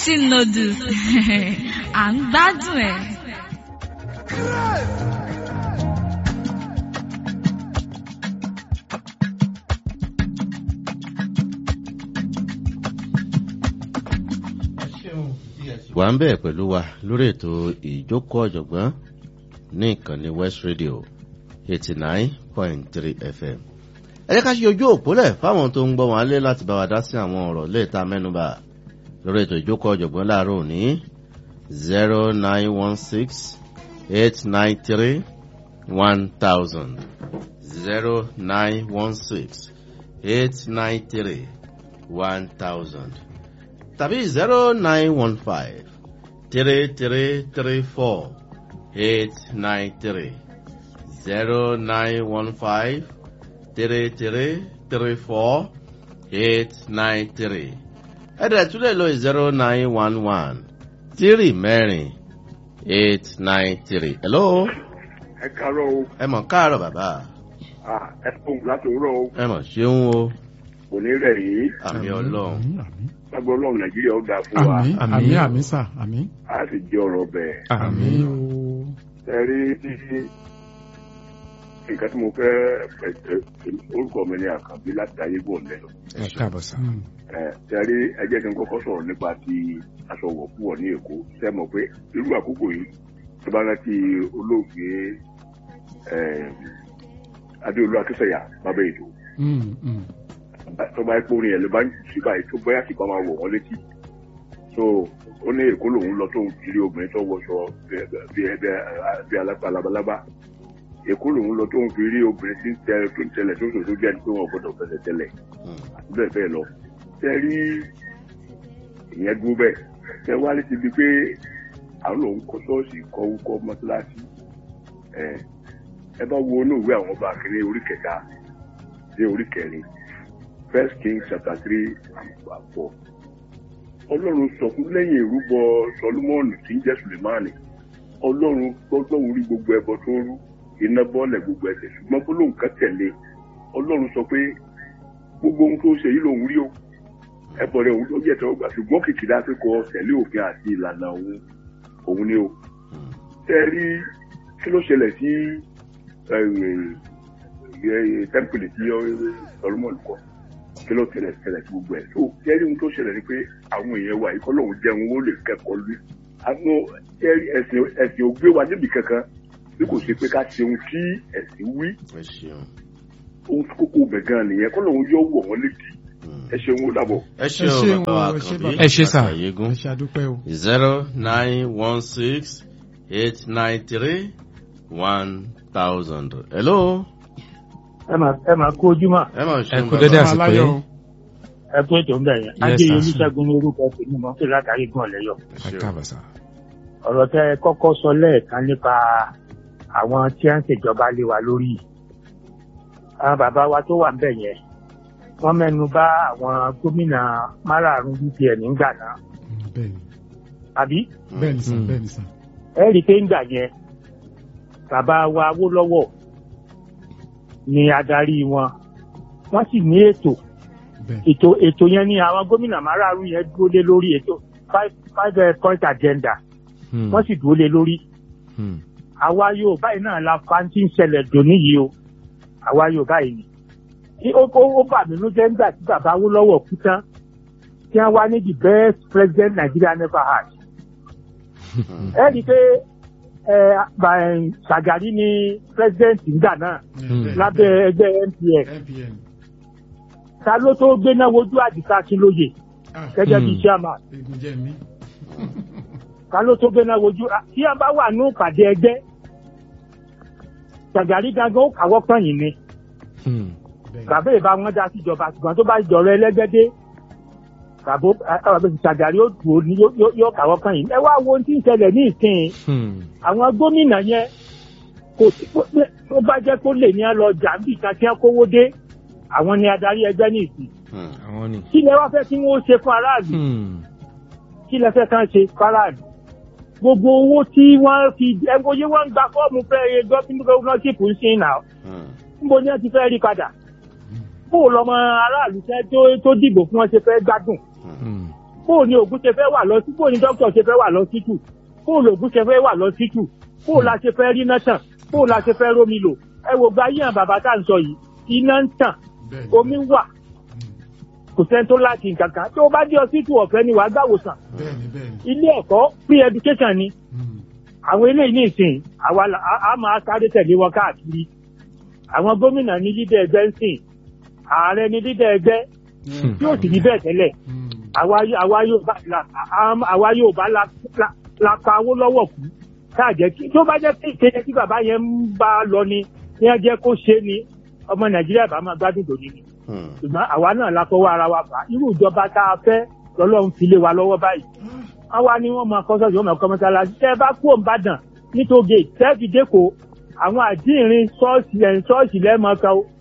Tipsy noodles à ń gbádùn ẹ̀. wà ń bẹ̀ pẹ̀lú wa lórí ètò ìjókòó ọ̀jọ̀gbọ́n ní ìkànnì west radio eighty nine point three fm. ẹ jẹ́ ká ṣe ojú òpólẹ̀ fáwọn tó ń gbọ́ wọn alẹ́ láti bá wa dá sí àwọn ọ̀rọ̀ léèta mẹ́nuba lórí ètò ìjókòó ọ̀jọ̀gbọ́n láàárọ̀ òní zero nine one six eight nine three one thousand zero nine one six eight nine three one thousand tàbí zero nine one five three three three four eight nine three zero nine one five three three three four eight nine three ẹ̀dẹ̀ tún lè lo zero nine one one three mẹ́rin eight nine three. hello. ẹ kàárọ̀ o. ẹ mọ̀ káàárọ̀ bàbá. ẹ fún láti òwúrọ̀ o. ẹ mọ̀ ṣeun o. kò ní rẹ̀ yìí. àmì ọlọ́run. lágbó ọlọ́run nàìjíríà ó dáa fún wa. àmì àmì àmì sà àmì. a sì jẹ́ ọ̀rọ̀ bẹ́ẹ̀. àmì o. ẹ rí nǹkan tí mo fẹ́ orúkọ mi ní àkànbí láti ayé bò lẹ́nu. ẹ káàbọ̀ sà. ẹ rí ẹ jẹ́ kí n kọ́kọ́ sọ̀rọ̀ nípa ti aṣọ wọ̀kúwọ̀ ní èkó ṣe mọ̀ pé irú àkókò yìí tó bá rántí olóògbé adéolú akínsẹ̀yà bàbá ètò tó bá pé orin ẹ̀ ló bá ń jù sí báyìí tó bóyá sì bá máa wọ̀ wọ́n létí so ó ní èkó lòun lọ tóun kiri obìnrin tó wọṣọ bí alápá labalábá èkó lòun lọ tóun fi rí obìnrin tí ń tẹ tó ń tẹlẹ tó sòsò jẹ́ pé wọn gbọ́dọ̀ fẹsẹ̀ tẹlẹ̀ àti bẹ́ẹ̀ bẹ́ẹ̀ lọ tẹ rí ìyẹn dúró bẹ́ẹ̀ tẹ wá létí bíi pé àwọn lòun kọ́ ṣọ́ọ̀ṣì kọ́ wúkọ́ mọ́tíláṣí ẹ bá wo inú ìwé àwọn ọba akéré orí kẹta dé orí kẹrin first king chapter three and four ọlọ́run sọ fún lẹ́yìn ìrúbọ sọlúmọ́ọ̀nù tí ń jẹ́ sùlẹ̀mánì ọlọ́run gbọ́dọ̀ rí gbogbo ẹbọ tó rú iná bọ́ọ̀lẹ̀ gbogbo ẹsẹ̀ ṣùgbọ́n gbólóhùn kan tẹ̀lé ọlọ́run sọ pé gbogbo ohun tó ṣe yìí lòun rí o ẹbọ rẹ òun tó jẹ́ tẹ́wọ́ gbà ṣùgbọ́n kìkìdá pé kọ tẹ̀lé òfin àti ìlànà òun òun ni o tẹ́ rí kí ló ṣẹlẹ̀ sí tẹ́ḿpìlì tí sọlúmọ́ọ̀nù kọ́ kí ló tẹ̀lẹ̀ tẹ̀lẹ̀ tí gbogbo ẹ̀ tó jẹ́rí ohun tó ṣẹlẹ̀ ni pé àwọn èèyàn wa ikọ́ lòun jẹun ó lè kẹ́kọ̀ọ́ lé àwọn ẹ̀sìn ẹ̀sìn ògbé wa níbi kankan bí kò ṣe pé ká ṣe ohun tí ẹ̀sìn wí ohun tó kókó bẹ̀ gan nìyẹn kọ́ lòun yóò wọ̀ wọ́n létí ẹ ṣeun ó dàbọ̀. ẹ ṣeun bàbá àkànbí ẹ ṣe sà àyégún ẹ ṣe àdúpẹ́ o. zero nine one six eight nine three one thousand. hello. ẹ máa ẹ máa kó ojúmọ́ ẹ máa ẹ ṣeun kú dédé bàbá. àsìkò aláyọ̀. yìí. ẹ kó ètò ń bẹ̀ yẹn Yes, adé sir. olùṣègùn ní orúkọ tèmi mọ́ sí látàrí gan lẹ́yọ̀. ẹ káàbọ̀ sà. ọ̀rọ̀ tẹ ẹ kọ́kọ́ sọ lẹ́ẹ̀kan nípa àwọn tí wọ́n ń ṣèjọba lé wa lórí yìí. àwọn bàbá wa tó wà ń bẹ̀ yẹn wọ́n mẹ́nu bà àwọn gómìnà márààrún UPN nígbà náà bẹ́ẹ̀ni àbí bẹ́ẹ̀ni sà Mm. bẹ́ẹ̀ni sà. ẹ rí i pé ńgbà yẹn bàbá wa Awólọ́wọ̀ ni adarí wọn wọ́n sì ní ètò bẹ́ẹ̀ ètò ètò yẹn ni àwọn gómìnà márààrún yẹn dúró lé lórí ètò five five eh, point agenda wọ́n sì dúró lé lórí àwa yóò báyìí náà la fa ti ń ṣẹlẹ̀ dòní yìí o àwa yóò báyìí ni tí ó ó ó bà mí ló jẹ́ nígbà tí bàbá Awólọ́wọ̀ kú tán tí wọ́n wá ní the best president Nigeria never had ẹ rí i pé ẹ bà- Ṣàgàrí ni president nígbà náà lábẹ́ ẹgbẹ́ NPF npn. ta ló tó gbéná wojú àdìsá Akínlóye gẹ́gẹ́ bíi Hmm. chairman egun jẹ́ mi. ta ló tó gbéná wojú à, tí a bá wà ní ìpàdé ẹgbẹ́ Ṣàgàrí gangan ó kàwọ́ pọ̀nyìn ni bẹ́ẹ̀ni. bàbá ìbá wọn dá síjọba ṣùgbọ́n tó bá jọ̀rọ̀ ẹlẹ́gbẹ́dé bàbá Ṣàgàrí ó dùn ó ní yó- yó- yóò kàwọ́ pọ̀nyìn ẹ wá wo ohun tí ń ṣẹlẹ̀ ní ìsìn àwọn gómìnà yẹn kò sí pé tó bá jẹ́ kó lè ní ẹ lọ jàǹbì kan tí wọ́n kówó dé àwọn ni adarí ẹgbẹ́ ní ìsìn àwọn ni. kí lẹ wá fẹ́ kí wọ́n ṣe fún aráàlú kí lẹ fẹ́ kàn ṣe fáráàlú gbogbo owó tí wọ́n fi ẹgbóyé wọ́n ń gba fọ́ọ̀mù fẹ́ gọ́fínọ́ṣìpù ń sin náà níbo ni wọ́n ti fẹ́ rí padà kó o lọ́mọ aráàlú fẹ́ tó tó dìbò fún wọn ṣe fẹ́ gbádùn bóò ni ògùn ṣe fẹ́ wà lọ sí bóò ni dókítà ṣe fẹ́ wà lọ sí tù bóò lògùn ṣe fẹ́ wà lọ sí tù bóò la ṣe fẹ́ rí náà tàn bóò la ṣe fẹ́ rómi lò ẹ wò gba yíyan bàbá tá à ń sọ yìí iná ń tàn bẹ́ẹ̀ ni. omi wà kò sẹ́ni tó láti nǹkan kan tó o bá dé ọsítù ọ̀fẹ́ ni wàá gbàwòsàn bẹ́ẹ̀ ni bẹ́ẹ̀ ni. ilé ẹ̀kọ́ free education ni Mm. àwọn eléyìí ní ìsìn àwa la- a a máa sáré tẹ̀lé wọn káàkiri àwọn gómìnà ní lídà ẹgbẹ́ ń sìn ààrẹ ní lídà ẹgbẹ́ tí ó sì ní bẹ́ẹ̀ tẹ́lẹ̀ Mm. àwa yó- àwa yóò bá la a- àwa yóò bá la la- la pa owó lọ́wọ́ kú káàjẹ́ kí tó bá jẹ́ pé ìkéde tí bàbá yẹn ń bá lọ ni ní ẹ jẹ́ kó ṣe ni ọmọ nàìjíríà bá máa gbádùn dòní ni Hmm. ṣùgbọ́n àwa náà la fọwọ́ ara wa fà á irú ìjọba tá a fẹ́ lọ́lọ́run fi lé wa lọ́wọ́ báyìí àwa ni wọ́n máa kọ́ sọ́ọ̀sì wọ́n máa kọ́ mọ́sálásí tẹ́ ẹ bá kú òǹbàdàn nítògè tẹ́ẹ̀fì dẹ́kọ̀ àwọn àdínrín ṣọ́ọ̀ṣì ẹ̀ ṣọ́ọ̀ṣì lẹ́ẹ̀mọ́ kan o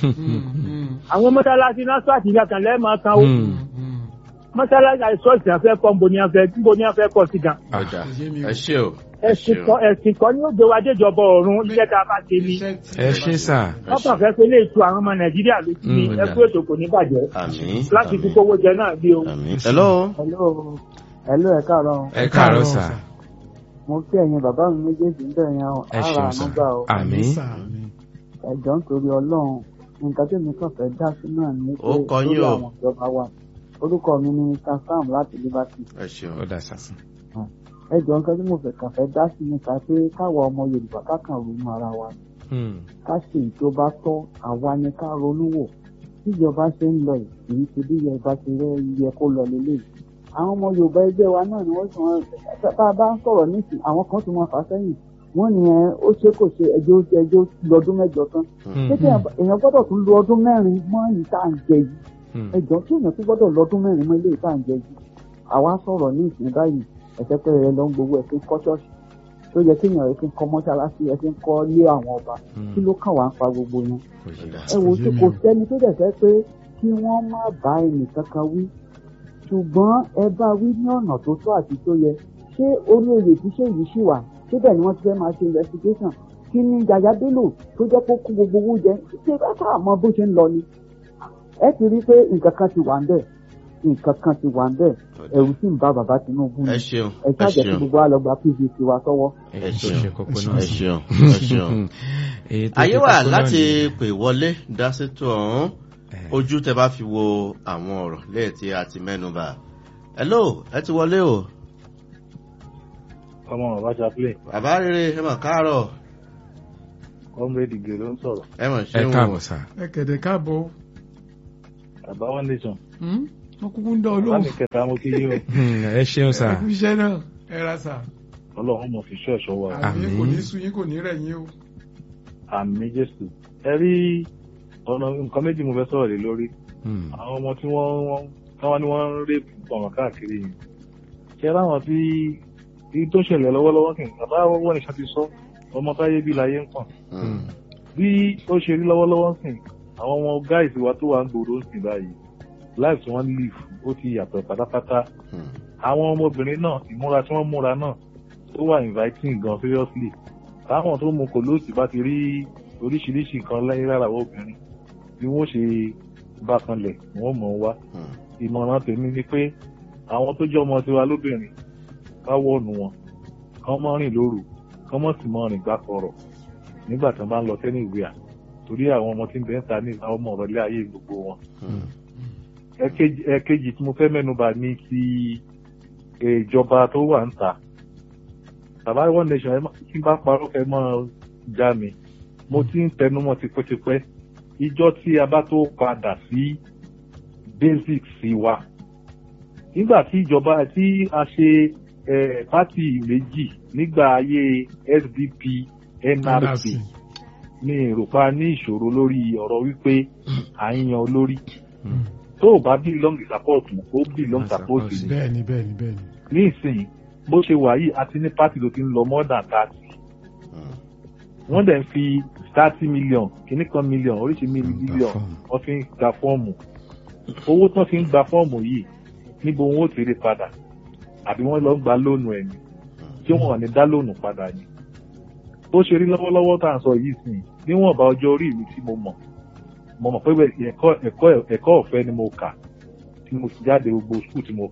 Mm. àwọn mọ́sálásí náà ṣọ́ọ̀ṣì kan lẹ́ẹ̀mọ́ kan o Mm. mọ́sálásí àti ṣọ́ọ̀ṣì náà fẹ́ kọ́ níbo ni wọ́n fẹ́ níbo ni wọ́n fẹ́ kọ́ sí gan. ọjà Ẹ ṣé mi o. ẹ ṣé o ẹ ẹ̀sìn ṣé o kan ẹ̀sìn kan ni ó gbé wa déjọba ọ̀run iṣẹ́ tá a bá ṣe ni Iṣẹ́ tí- ẹ ṣe sà ẹ wọ́n ṣé kàn fẹ́ pé lè tu àwọn ọmọ nàìjíríà lójú ni Mm, ẹkú ètò kò ní bàjẹ́ àmín láti fi àmín kówó jẹ náà bí o. àmín hello hello hello ẹ káàárọ̀ ẹ káàárọ̀ sà mo kí ẹ̀yin bàbá mi méjèèjì ń bẹ̀rẹ̀ yẹn o ẹ ara ṣeun àánú sà gbà o àmín Sà, àmín. ẹ̀jọ̀ nítorí ọlọ́run nǹkan tí mi kàn fẹ́ dá sí náà ni pé Ó kọ yín lórí o. àwọn ìjọba wa orúkọ mi ni mr sam láti liberty ẹ ṣeun ó dà sà ẹ̀jọ̀ nǹkan tí mo fẹ́ kàn fẹ́ dá sí nípa pé káwa ọmọ yorùbá kákan ronú ara wa Hmm. ká ṣe ìjọba tọ́ àwa ni ká ronú wò tíjọba ṣe ń lọ yìí kì í ṣe bí yorùbá ṣe rẹ yẹ kó lọ lélẹ̀ àwọn ọmọ yorùbá ẹgbẹ́ wa náà ni wọ́n sì wọ́n bá a bá ń sọ̀rọ̀ nísìn àwọn kan tún máa fà á sẹ́yìn wọ́n ní ẹ ó ṣe kò ṣe ẹjọ́ ẹjọ́ lọ́dún mẹ́jọ tán Hmm. ṣé kí èèyàn gbọ́dọ̀ tún lo ọdún mẹ́rin mọ́ èyí tá à ń jẹ yìí Hmm. ẹjọ́ tí èèyàn tún gbọ́dọ̀ lọ́dún mẹ́rin mọ́ ilé tá à ń jẹ yìí àwa sọ̀rọ̀ ní ìsìn báyìí ẹ̀sẹ̀ pé ẹ lọ ń gbowó ẹ̀ fi ń kọ́ ṣọ́ọ̀ṣì tó yẹ kéèyàn ẹ̀ fi ń kọ́ mọ́ṣáláṣí ẹ̀ fi ń kọ́ lé àwọn ọba Hmm. kí ló kàn wá ń pa gbogbo yẹn Kò yé wa. ẹ wò ó tí kò sẹ́ni tó dẹ̀ fẹ́ pé kí wọ́n má bá ẹnì kankan wí ṣùgbọ́n ẹ bá wí ní ọ̀nà tó tọ́ àti tó yẹ ṣé orí oyè tí ṣé yìí ṣì wà síbẹ̀ ni wọ́n ti fẹ́ máa ṣe investigation kí ni Yàyà Bello tó jẹ́ kó kó gbogbo owó jẹ ṣé bá sáà mọ bó ṣe ń lọ ni ẹ ti rí i pé nǹkan kan ti wà ń bẹ̀ nǹkan kan ti wà ń bẹ̀ ẹ̀rù sì ń bá bàbá Tinubu ẹ ni ṣeun ẹ ẹ ṣáàjẹ́ kí ṣeun gbogbo wa lọ gba pvc wa sọ́wọ́. ẹ èyí tó ṣeun ṣe kókó ẹ náà ẹ sí. ṣeun ẹ ṣeun Èyí tó ayé ṣe wà kókó náà láti nìyẹn. pè wọlé dá sétò ọ̀hún Eh, ojú tẹ bá fi wo àwọn ọ̀rọ̀ lẹ́yìn tí a ti mẹ́nuba hello ẹ ti wọlé o ọmọ bàbá chaplain bàbá rere ẹ mà káàárọ̀ comrade ige ló ń sọ̀rọ̀ ẹ mà ẹ ṣeun káàbọ̀ sà ẹ kẹ̀dẹ̀ káàbọ̀. bàbá one nation Hmm? wọ́n kúkú ń dán bàbá olóhùn. mi kẹta mo kí yín o Hmm, ẹ ṣeun sà ẹ kú iṣẹ́ náà ẹ ra sà. ọlọ́run mọ̀ fi ṣọ́ ẹ̀ṣọ́ wa o. àmì Àmín. kò ní sun yín kò ní rẹ̀ yín o. àmì jésù ẹ rí ọ̀nà nǹkan méjì mo fẹ́ sọ̀rọ̀ lé lórí Hmm. àwọn ọmọ tí wọ́n wọ́n táwọn ni wọ́n ń rèpù ọ̀ràn káàkiri yìí ṣé láwọn tí tí tó ṣẹlẹ̀ lọ́wọ́lọ́wọ́ kì í bàbá wọ́n nìkan ti sọ ọmọ táyé bí láyé ń pọ̀n Hmm. bí ó ṣe rí lọ́wọ́lọ́wọ́ sìn àwọn ọmọ gáìsì wa tó wà ń gbòòrò ń sìn báyìí life tí wọ́n live ó ti yàtọ̀ pátápátá Hmm. àwọn ọmọbìnrin náà ìmúra tí wọ́n múra náà ó wà inviting gan seriously táwọn tó mu kòlóòsì bá ti rí oríṣiríṣi nǹkan lẹ́yìn lára àwọn obìnrin bí wọ́n ṣe bá kanlẹ̀ wọ́n mọ̀ ọ́n wá Hmm. ìmọ̀ràn tèmi ni pé àwọn tó jẹ́ ọmọ tiwa lóbìnrin ká wọ̀nù wọn kán mọ́ rìn lóru kán mọ́ sì mọ́ rìn gbà kọ̀rọ̀ nígbà tí wọ́n bá ń lọ sẹ́ni ìwé à torí àwọn ọmọ tí ń bẹ ń ta ní àwọn ọmọ ọ̀rọ̀ ilé ayé gbogbo wọn Hmm. ẹ̀kejì ẹ̀kejì tí mo fẹ́ mẹ́nuba ní ti ìjọba tó wà ń ta bàbá one nation ẹ má- tí n bá parọ́ kẹ́ mọ́ já mi mo ti ń tẹnumọ́ tipẹ́tipẹ́ ìjọ tí a bá tó padà sí basics sí wa nígbà tí ìjọba tí a ṣe eh, pátì méjì nígbà ayé SDP NRC ní ìrùpa ní ìṣòro lórí ọ̀rọ̀ wípé à ń yan olórí Hmm. tó o bá belong support ó belong support ni bẹ́ẹ̀ni bẹ́ẹ̀ni bẹ́ẹ̀ni. ní ìsìn bó ṣe wà yìí àti ní pátì tó ti ń lọ more than thirty Hmm. wọ́n dẹ̀ ń fi thirty million kìíní kan million oríṣi Gba million fọ́ọ̀mù. wọ́n fi ń gba fọ́ọ̀mù owó tán fi ń gba fọ́ọ̀mù yìí níbo wọn ó ti rí padà àbí wọ́n lọ ń gba lóònù ẹ̀ ni tí wọ́n ò ní dá lóònù padà ni bó ṣe rí lọ́wọ́lọ́wọ́ tá à ń sọ yìí sìn níwọ̀nba ọjọ́ orí mi tí mo mọ̀ mo mọ̀ pé ẹ̀kọ́ ẹ̀kọ́ ẹ̀kọ́ ọ̀fẹ́ ni mo kà tí mo sì jáde gbogbo skul tí mo kà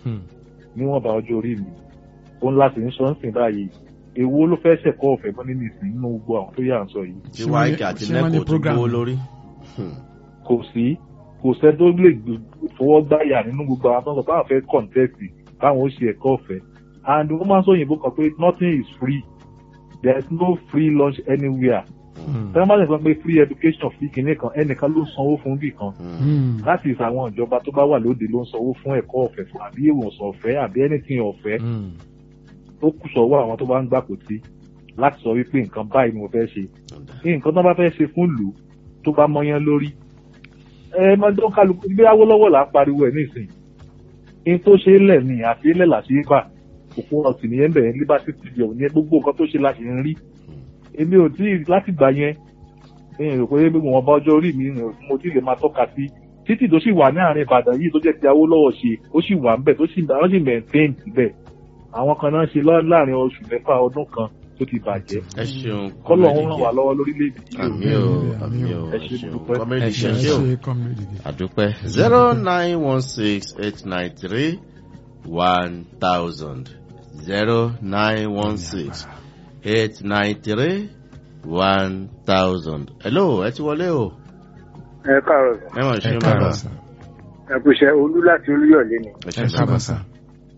níwọ̀nba ọjọ́ orí mi òun láti ń sọ ń sìn báyìí èwo ló fẹ́ ṣẹ̀kọ́ ọ̀fẹ́ mọ́ nínú ìsìn nínú gbogbo àwọn tó yà ń sọ yìí tí wáìkì àti ṣé wọ́n ní nẹ́kò tó program? gbówó lórí. Hmm. kò sí kò sẹ́ tó lè gbé- fọwọ́ gbáyà nínú gbogbo àwọn tó ń sọ pé àwọn fẹ́ kọ̀ǹtẹ́ẹ̀tì báwọn ó ṣe ẹ̀kọ́ ọ̀fẹ́ and wọ́n máa ń sọ òyìnbó kan pé nothing is free there is no free lunch anywhere tẹ́lẹ̀ máa ń sọ pé free education free kìíní kan ẹnìkan ló ń sanwó fún bì kan Hmm. láti ìsà àwọn ìjọba tó bá wà lóde ló ń sanwó fún ẹ̀kọ́ ọ̀fẹ́ fún àbí ìwòsàn ọ̀fẹ́ àbí anything ọ̀fẹ́ ó kù sọ́wọ́ àwọn tó bá ń gbàpò tí láti sọ wípé nǹkan báyìí ni mo fẹ́ ṣe nǹkan tó bá fẹ́ ṣe fún ìlú tó bá mọyán lórí ẹ máa dán kálukú bí awólọ́wọ̀ là ń pariwo ẹ̀ nísìnyí ní tó ṣe é lẹ̀ ní àti ilẹ̀ là ṣe é bà òkú ọ̀sìn nìyẹn bẹ̀rẹ̀ liberty studio ní gbogbo nǹkan tó ṣe la ṣe ń rí èmi ò tí ì láti gbà yẹn ẹ̀yìn rò pé gbogbo wọn bá ọjọ́ orí mi rìn mo tí ì lè máa tọ́ka sí títì tó sì wà ní àárín Ìbàdàn yìí tó jẹ́ ti awólọ́wọ̀ ṣe ó sì wà ń bẹ̀ tó sì wọ́n sì maintain síbẹ̀ àwọn kan náà ṣe lọ́- láàrin oṣù mẹ́fà ọdún kan tó ti bàjẹ́ ẹ ṣeun kọ́lọ̀ ń ràn wá lọ́wọ́ lórílẹ̀‐èdè yìí o. àmì o àmì o Ẹ ẹ ṣe ṣeun dúpẹ́. kọ́mẹ́dì Ẹ ṣe ṣeun. ṣe o ṣe comrade dìde. àdúpẹ́ zero nine one six eight nine three one thousand zero nine one six eight nine three one thousand. hello ẹ ti wọlé o ẹ káàárọ̀ ẹ mọ̀ ẹ ṣe bàbá káàárọ̀ sà ẹ kú iṣẹ́ olú láti olúyọ̀lé ni ẹ ẹ ṣe káàbọ̀ bàbá. sà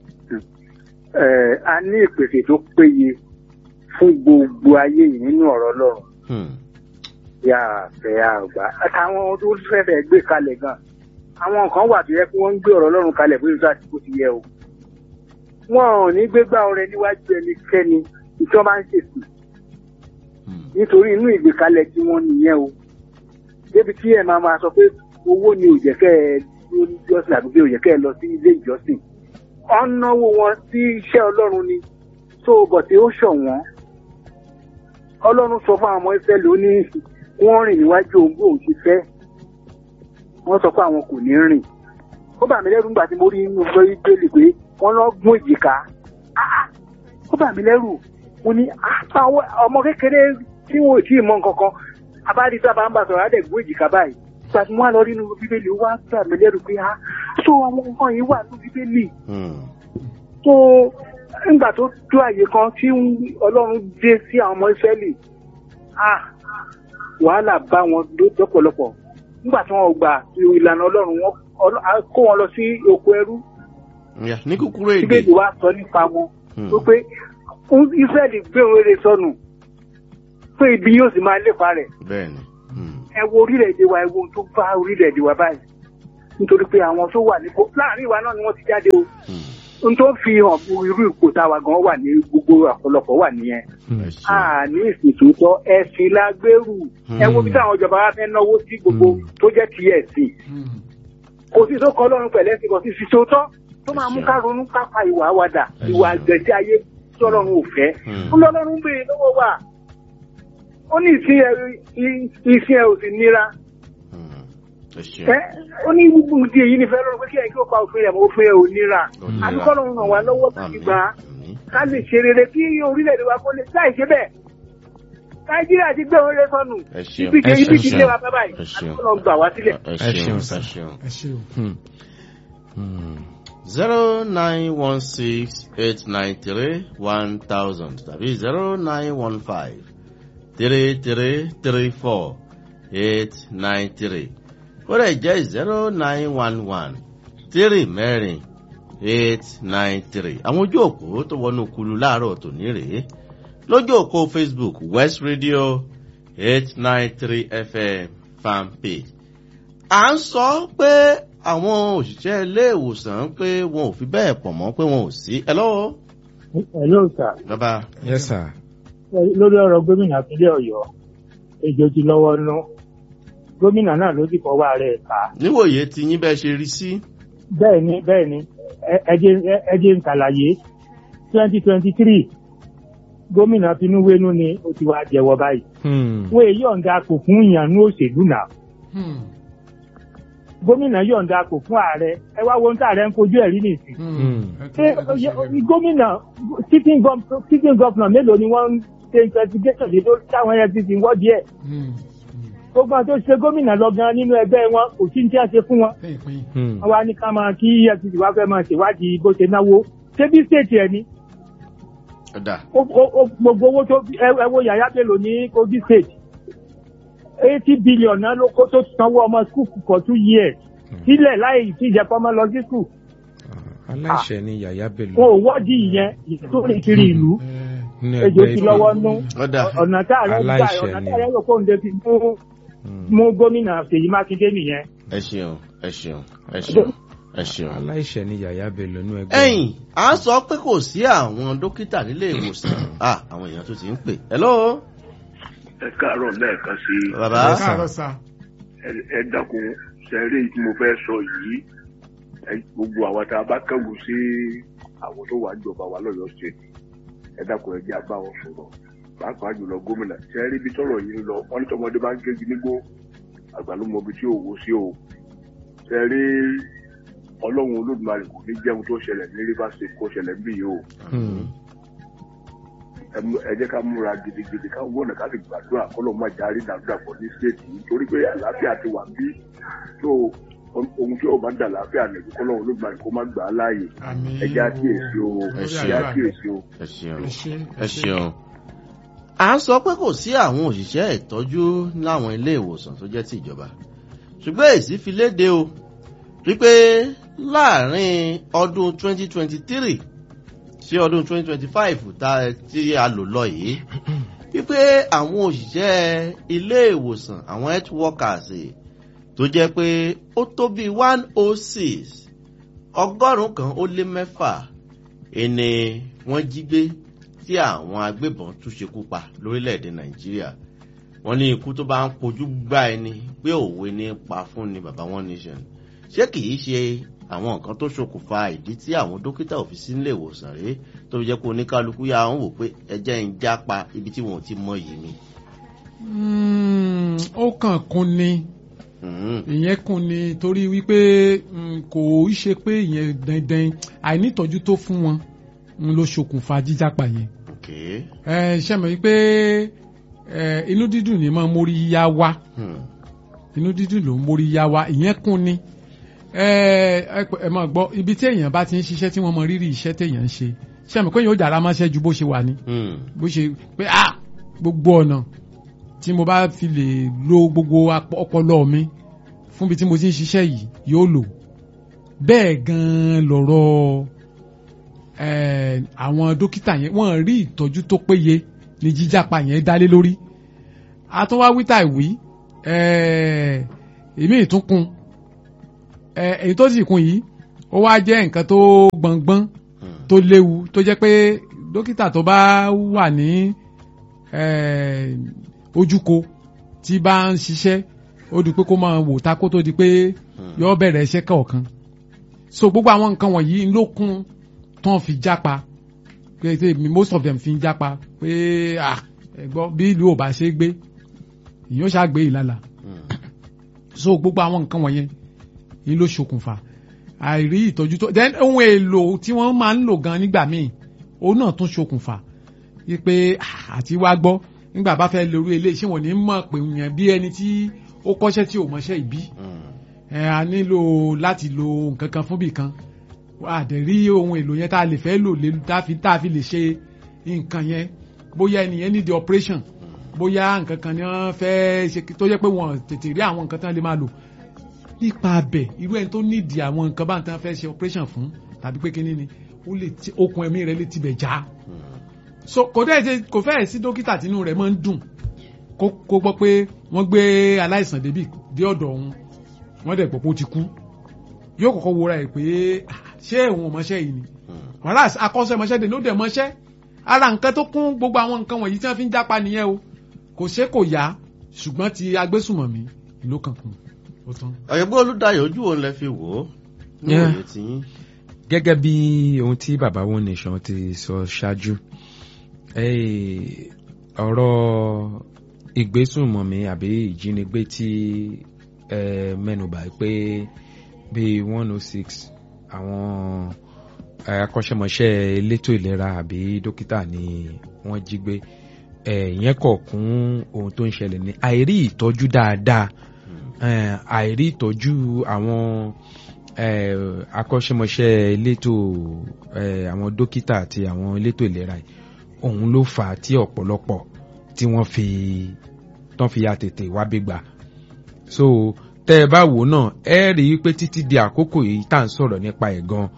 ẹ a ní ìpèsè tó péye fún gbogbo ayé yìí nínú ọ̀rọ̀ Ọlọ́run Hmm. yà fẹ́ àgbà àtàwọn tó fẹ́fẹ́ gbé kalẹ̀ gan àwọn nǹkan wà tó yẹ kí wọ́n ń gbé ọ̀rọ̀ Ọlọ́run kalẹ̀ bóyá tó àti bó ti yẹ o wọn ò ní gbégbá ọrẹ níwájú ẹnikẹ́ni tí wọ́n bá ń ṣètò Hmm. nítorí inú ìgbékalẹ̀ tí wọ́n nìyẹn o débi tí ẹ máa máa sọ pé owó ni ò jẹ́ kẹ́ ẹ ló ní jọ́sìn àbí pé ò jẹ́ kẹ́ ẹ lọ sí ilé ìjọsìn ọ̀nàwó wọn sí iṣẹ́ Ọlọ́run ni tó bọ̀ tí ó ṣọ̀wọ́n Ọlọ́run sọ fún àwọn ọmọ Ísírẹ́lì ó ní wọ́n rìn níwájú òun bó òun ṣe fẹ́ wọ́n sọ pé àwọn kò ní rìn ó bà mí lẹ́rù nígbà tí mo rí inú ọjọ́ ìgbélé pé wọ́n lọ gún èjìká Ah, ah, ó bà mí lẹ́rù mo ní "Ah, àwọn ọmọ kékeré tí wọn ò tí ì mọ nǹkan kan abáàdì sábà ń bá sọ̀rọ̀ á dẹ̀ gún èjìká báyìí ìgbà tí wọ́n á lọ rí inú bíbélì ó wá bà mí lẹ́rù pé ah so àwọn nǹkan yìí wà ní bíbélì Hmm. tó nígbà tó tó àyè kan tí ọlọ́run dé sí àwọn ọmọ ìsírẹ́lì ah wàhálà bá wọn lọ́pọ̀lọpọ̀ nígbà tí wọn gbà ìlànà ọlọ́run wọn Ọlọ́- á kó wọn lọ sí oko ẹrú Ya, ní kúkúrú èdè bíbélì wa sọ nípa wọn Hmm. tó pé ìsírẹ́lì gbé òun rere sọnù pé ibi yóò sì máa lépa rẹ̀ bẹ́ẹ̀ni Hmm. ẹ wo orílẹ̀-èdè wa ẹ wo ohun tó bá orílẹ̀-èdè wa báyìí nítorí pé àwọn tó wà nípò láàrin ìwà náà ni wọ́n ti jáde o Hmm. ohun tó fi hàn bu irú ipò táwa gan wà ní gbogbo ọ̀pọ̀lọpọ̀ wà nìyẹn ẹ ṣeun. a ní ìsìn tòótọ́ ẹ̀sìn la gbèrú ẹ wo bí táwọn ìjọba wa fẹ́ náwó sí gbogbo tó jẹ́ ti ẹ̀sìn kò sí tó kọ́ lọ́run pẹ̀lẹ́ sí kò sí sí tòótọ́ tó máa mú ká ronú ká pa ìwà wa dà ìwà àgbẹ̀sí ayé tí ọlọ́run ò fẹ́ Hmm. ń lọ lọ́run béèrè lọ́wọ́ wa ó ní ìsìn ẹ ìsìn ẹ ò sì nira Hmm. ẹ ṣeun. ẹ ó ní gbogbo ìdí èyí nífẹ̀ẹ́ lọ́run pé kí ẹ kí ó pa òfin rẹ̀ mọ́ òfin rẹ̀ ò nira Ó nira. àdúgbò lọ́run ràn wá lọ́wọ́ láti Àmín. gbà á Àmín. ká lè ṣe rere kí orílẹ̀-èdè wa kó lè láì ṣe bẹ́ẹ̀ nàìjíríà ti gbé oore sọnù ẹ ṣeun. ibi ẹ ibi ṣeun, ti sir. lé wa bá báyìí Ẹ ṣeun. àdúgbò lọ́run gbà wá sílẹ̀. ẹ Ẹ ṣeun. ṣeun, ẹ sir. ṣeun. ẹ ṣe o. Hmm. Hmm. zero nine one six eight nine three one thousand tàbí zero nine one five three three three four eight nine three ó lè jẹ́ zero nine one one three mẹ́rin eight nine three àwọn ojú òpó tó wọnú kulu láàárọ̀ tòní rèé lójú òpó Facebook West Radio eight nine three FM fan page à ń sọ pé àwọn òṣìṣẹ́ ilé ìwòsàn pé wọn ò fi bẹ́ẹ̀ pọ̀ mọ́ pé wọn ò sí. hello hello sir bàbá yes sir lórí ọ̀rọ̀ gómìnà ìpínlẹ̀ ọ̀yọ́ ejò ti lọ́wọ́ nú gómìnà náà ló ti fọwọ́ rẹ̀ ká níwòye tí yín bẹ́ẹ̀ ṣe rí sí. bẹ́ẹ̀ ni bẹ́ẹ̀ ni ẹ- ẹ jẹ́ ẹ jẹ́ n kàlàyé twenty twenty three gómìnà tinúwénú ni ó ti wá jẹ́wọ́ báyìí Hmm. wọ́n èyí ọ̀ǹda kò fún ìyànnú òṣèlú náà gómìnà yọ̀ǹda kò fún ààrẹ ẹ wá wo ohun tí ààrẹ ń kojú ẹ̀ rí nìsín Hmm. ṣé oye- gómìnà sitting gov- sitting governor mélòó ni wọ́n ń ṣe investigation lé lórí táwọn efcc ń wọ́dí ẹ̀ gbogbo àwọn tó ṣe gómìnà lọ gan nínú ẹgbẹ́ wọn kò sí ní tí a ṣe fún wọn lẹ́yìn pín Hmm. wọn wá ní ká máa kí efcc wá fẹ́ máa ṣèwádìí bó ṣe náwó ṣé bí state ẹ̀ ni ọ̀dà ó- ó- ó- gbogbo owó tó ẹ- ẹ wo yàyà bello ní kogi state eighty billion náà ló kó tó sanwó ọmọ school for two years sílẹ̀ láì tí ìjẹ́ kọ́ mọ́ lọ sí school Ah, aláìṣẹ̀ ni yàyà bello wọn ò wọ́ọ̀dì ìyẹn ìyẹn tó rìn kiri ìlú nínú ejò ẹgbẹ́ ti Ifẹ̀. lọ́wọ́ nú ọ̀dà ọ̀nà tá ààrẹ gbà Aláìṣẹ̀ ọ̀nà ni. tá ààrẹ rò kóun lè fi mú Hmm. mú gómìnà Ṣèyí Mákindé nìyẹn. ẹ ṣeun ẹ ṣeun ẹ ṣeun ẹ ṣeun. aláìṣẹ̀ ni yàyà bello nínú ẹgbẹ́ ẹ̀yìn à ń sọ pé kò sí àwọn dókítà nílé ìwòsàn ah àwọn èèyàn tó ti ń pè hello ẹ káàárọ̀ lẹ́ẹ̀kan sí i bàbá ẹ káàárọ̀ sà ẹ- ẹ dákun sẹ́rí tí mo fẹ́ sọ yìí ẹ- gbogbo àwọn tá a bá kẹ́wù sí àwọn tó wà jọba wa lọ́yọ̀ọ́ state ẹ dákun ẹ jẹ́ àbá wọn sọ̀rọ̀ pàápàá jùlọ gómìnà sẹ́rí bí tọ́rọ̀ yìí ń lọ wọ́n ní tọmọdé bá ń gégi nígbó àgbà ló mọ ibi tí òwò sí o sẹ́rí ọlọ́run olódùmarè kò ní jẹun tó ṣẹlẹ̀ ní rivers state kó ṣẹlẹ̀ ń bì yìí o Hmm. ẹ mú- ẹ jẹ́ ká múra gidigidi ká wọ́nà ká sì gbàdúrà kọ́lọ́ máa járí dàdúràpọ̀ ní stéètì yìí torí pé àlàáfíà ti wà bí tó ohun tí ó bá dà láàfíà nìkú kọ́lọ́ olóògbé kó má gbà á láàyè àmì ẹ jẹ́ àkíyèsí o Ẹ ẹ ṣé. jẹ́ àkíyèsí o. ẹ ṣeun ẹ ṣe ẹ ṣeun. à ń sọ pé kò sí àwọn òṣìṣẹ́ ìtọ́jú láwọn ilé ìwòsàn tó jẹ́ ti ìjọba ṣùgbọ́n èsì fi léde o wípé láàrin ọdún 2023 sí ọdún 2025 tá tí a lò lọ yìí wípé àwọn òṣìṣẹ́ ilé ìwòsàn àwọn health workers tó jẹ́ pé ó tó bíi 106 ọgọ́rùn-ún kan ó lé mẹ́fà ẹni wọ́n jí gbé tí àwọn agbébọn tún ṣekú pa lórílẹ̀‐èdè nàìjíríà wọ́n ní ikú tó bá ń pojú gbá ẹni pé òwe ní pa fún ni bàbá one nation ṣé kìí ṣe àwọn nǹkan tó ṣokùnfà ìdí tí àwọn dókítà ò fi sí nílé ìwòsàn rèé tó fi jẹ́ pé oníkálukú yà ń wò pé ẹjẹ́ ń jápa ibi tí wọn ò ti mọ yìí ni. Mm, ó kàn kún ni Mhm. ìyẹn kún ni torí wípé mm, kò í ṣe pé ìyẹn dandan àìnítọ́jú tó fún wọn ń ló ṣokùnfà jíjápa yẹn ok ẹ ṣe mọ̀ wípé ẹ, inú dídùn ni máa mórí yá wá Hmm. inú dídùn ló ń mórí yá wá ìyẹn kún ni ẹ ẹ pẹ- ẹ máa gbọ́ ibi tí èèyàn bá ti ń ṣiṣẹ́ tí wọ́n mọ rírì iṣẹ́ téèyàn ń ṣe ṣe mọ̀ pé èèyàn ó dára máṣẹ́ ju bó ṣe wà ní Hmm. bó ṣe pé ah gbogbo ọ̀nà tí mo bá fi lè lo gbogbo ap- ọpọlọ mi fún ibi tí mo ti ń ṣiṣẹ́ yìí yóò lò bẹ́ẹ̀ gan-an lọ̀rọ̀ eh, àwọn dókítà yẹn wọ́n rí ìtọ́jú tó péye ní jíjápa yẹn dálé lórí àtúnwá wíta ìwí eh, èmi ìtúnkun eh, èyí tó sì kún yìí ó wá jẹ́ nǹkan tó gbọ̀ngbọ́n Hmm. tó léwu tó jẹ́ pé dókítà tó bá wà ní eh, ojúko tí bá ń ṣiṣẹ́ ó di pé kó máa wò ta kó tó di pé Hmm. yọ bẹ̀rẹ̀ iṣẹ́ kọ̀ọ̀kan so gbogbo àwọn nǹkan wọ̀nyí ló kún tán fi jápa pé pé most of them fi ń jápa pé ah ẹ̀gbọ́n bí ìlú ò bá ṣe é gbé ìyóò ṣàgbé ìlàlà Hmm. so gbogbo àwọn nǹkan wọ̀nyẹn ni ló ṣokùnfà àìrí ìtọ́jú tó then ohun èlò tí wọ́n máa ń lò gan nígbà míì òun náà tún ṣokùnfà wípé ah, àti wá gbọ́ nígbà bá fẹ́ lórí ilé iṣẹ́ wọn ní mọ̀ pé yẹn bí ẹni tí ó kọ́ṣẹ́ tí ò mọṣẹ́ ìbí Hmm. ẹ a nílò láti lo nǹkan kan fún bì kan a dẹ̀ rí ohun èlò yẹn tá a lè fẹ́ lò lé tá a fi tá a fi lè ṣe nǹkan yẹn bóyá ẹnìyẹn ní the operation bóyá nǹkan kan ni wọ́n fẹ́ ṣe tó yẹ pé wọ́n tètè rí àwọn nǹkan tán lè máa lò nípa abẹ irú ẹni tó nídìí àwọn nǹkan bá ń tán fẹ́ ṣe operation fún tàbí pé kínní ni ó lè ti okùn ẹ̀mí rẹ̀ lè tibẹ̀ já Hmm. so kò dẹ́ ṣe kò fẹ́ẹ̀ sí dókítà tínú rẹ̀ máa ń dùn kó kó gbọ́ pé wọ́n gbé aláìsàn débì dé ọ̀dọ̀ òun wọ́n dẹ̀ gbọ́ pé ó ti kú yóò kọ́kọ́ wúra ẹ̀ pé "Ah, ṣé òun ò mọṣẹ́ yìí ni Hmm. wàhálà akọ́ṣẹ́mọṣẹ́ dè ló dẹ̀ mọṣẹ́ ara nǹkan tó kún gbogbo àwọn nǹkan wọ̀nyí tí wọ́n fi ń jápa nìyẹn o kò ṣe kò yá ṣùgbọ́n ti agbésùmọ̀mí ló kàn kún ó tán. ọ̀yẹ́gbọ́n olùdarí ojú òun lẹ fi wò ó ní Yeah. òye tí yín. gẹ́gẹ́ bí ohun tí baba one nation ti sọ ṣáájú eh, ọ̀rọ̀ ìgbésùnmọ̀mí àbí ìjínigbé tí eh, mẹ́nubà pé bíi one oh six àwọn eh, akọ́ṣẹ́mọṣẹ́ elétò ìlera àbí dókítà ni wọ́n jí gbé ìyẹn kọ̀ kún ohun tó ń ṣẹlẹ̀ ní àìrí ìtọ́jú dáadáa eh, àìrí ìtọ́jú àwọn eh, akọ́ṣẹ́mọṣẹ́ elétò eh, àwọn dókítà àti àwọn elétò ìlera yìí òun ló fà á tí ọ̀pọ̀lọpọ̀ tí wọ́n fi tán fi ya tètè wá bí gbà so tẹ́ ẹ bá wò náà ẹ rí i pé títí di àkókò yìí tá à ń sọ̀rọ̀ nípa ẹ̀ gan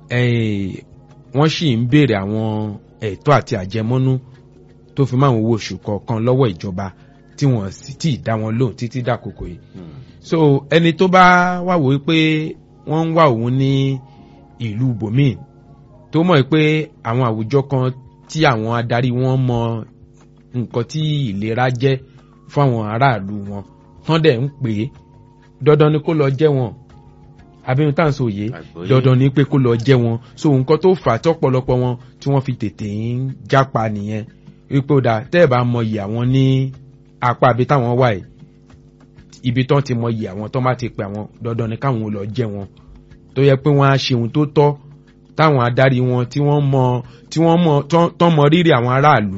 eh, wọ́n sì ń béèrè àwọn ẹ̀tọ́ àti àjẹmọ́nú tó fi máa ń owó oṣù kọ̀ọ̀kan lọ́wọ́ ìjọba tí wọ́n sì tí ì dá wọn lóhùn títí dàkókò yìí so ẹni tó bá wà wò pé wọ́n ń wá òun ní ìlú bòmíì tó mọ̀ pé àwọn àwùjọ kan tí àwọn adarí wọn mọ nǹkan tí ìlera jẹ́ fún àwọn aráàlú wọn tán dẹ̀ ń pè é dandan ni kó lọ jẹ́ wọn abẹ́rún tá à ń sọ yìí Àgbọ́yé. dandan ni pé kó lọ jẹ́ wọn so nǹkan tó fà á tọ́pọ̀lọpọ̀ wọn tí wọ́n fi tètè ń jápa nìyẹn wípé ó dáa tẹ́ ẹ̀ bá mọyì àwọn ní apá ibi táwọn wà yìí ibi tán ti mọyì àwọn tán bá ti pè àwọn dandan ni káwọn ò lọ jẹ́ wọn tó yẹ pé wọ́n á ṣe ohun tó tọ́ táwọn adarí wọn tí wọ́n mọ tí wọ́n mọ tán- tán mọ rírì àwọn aráàlú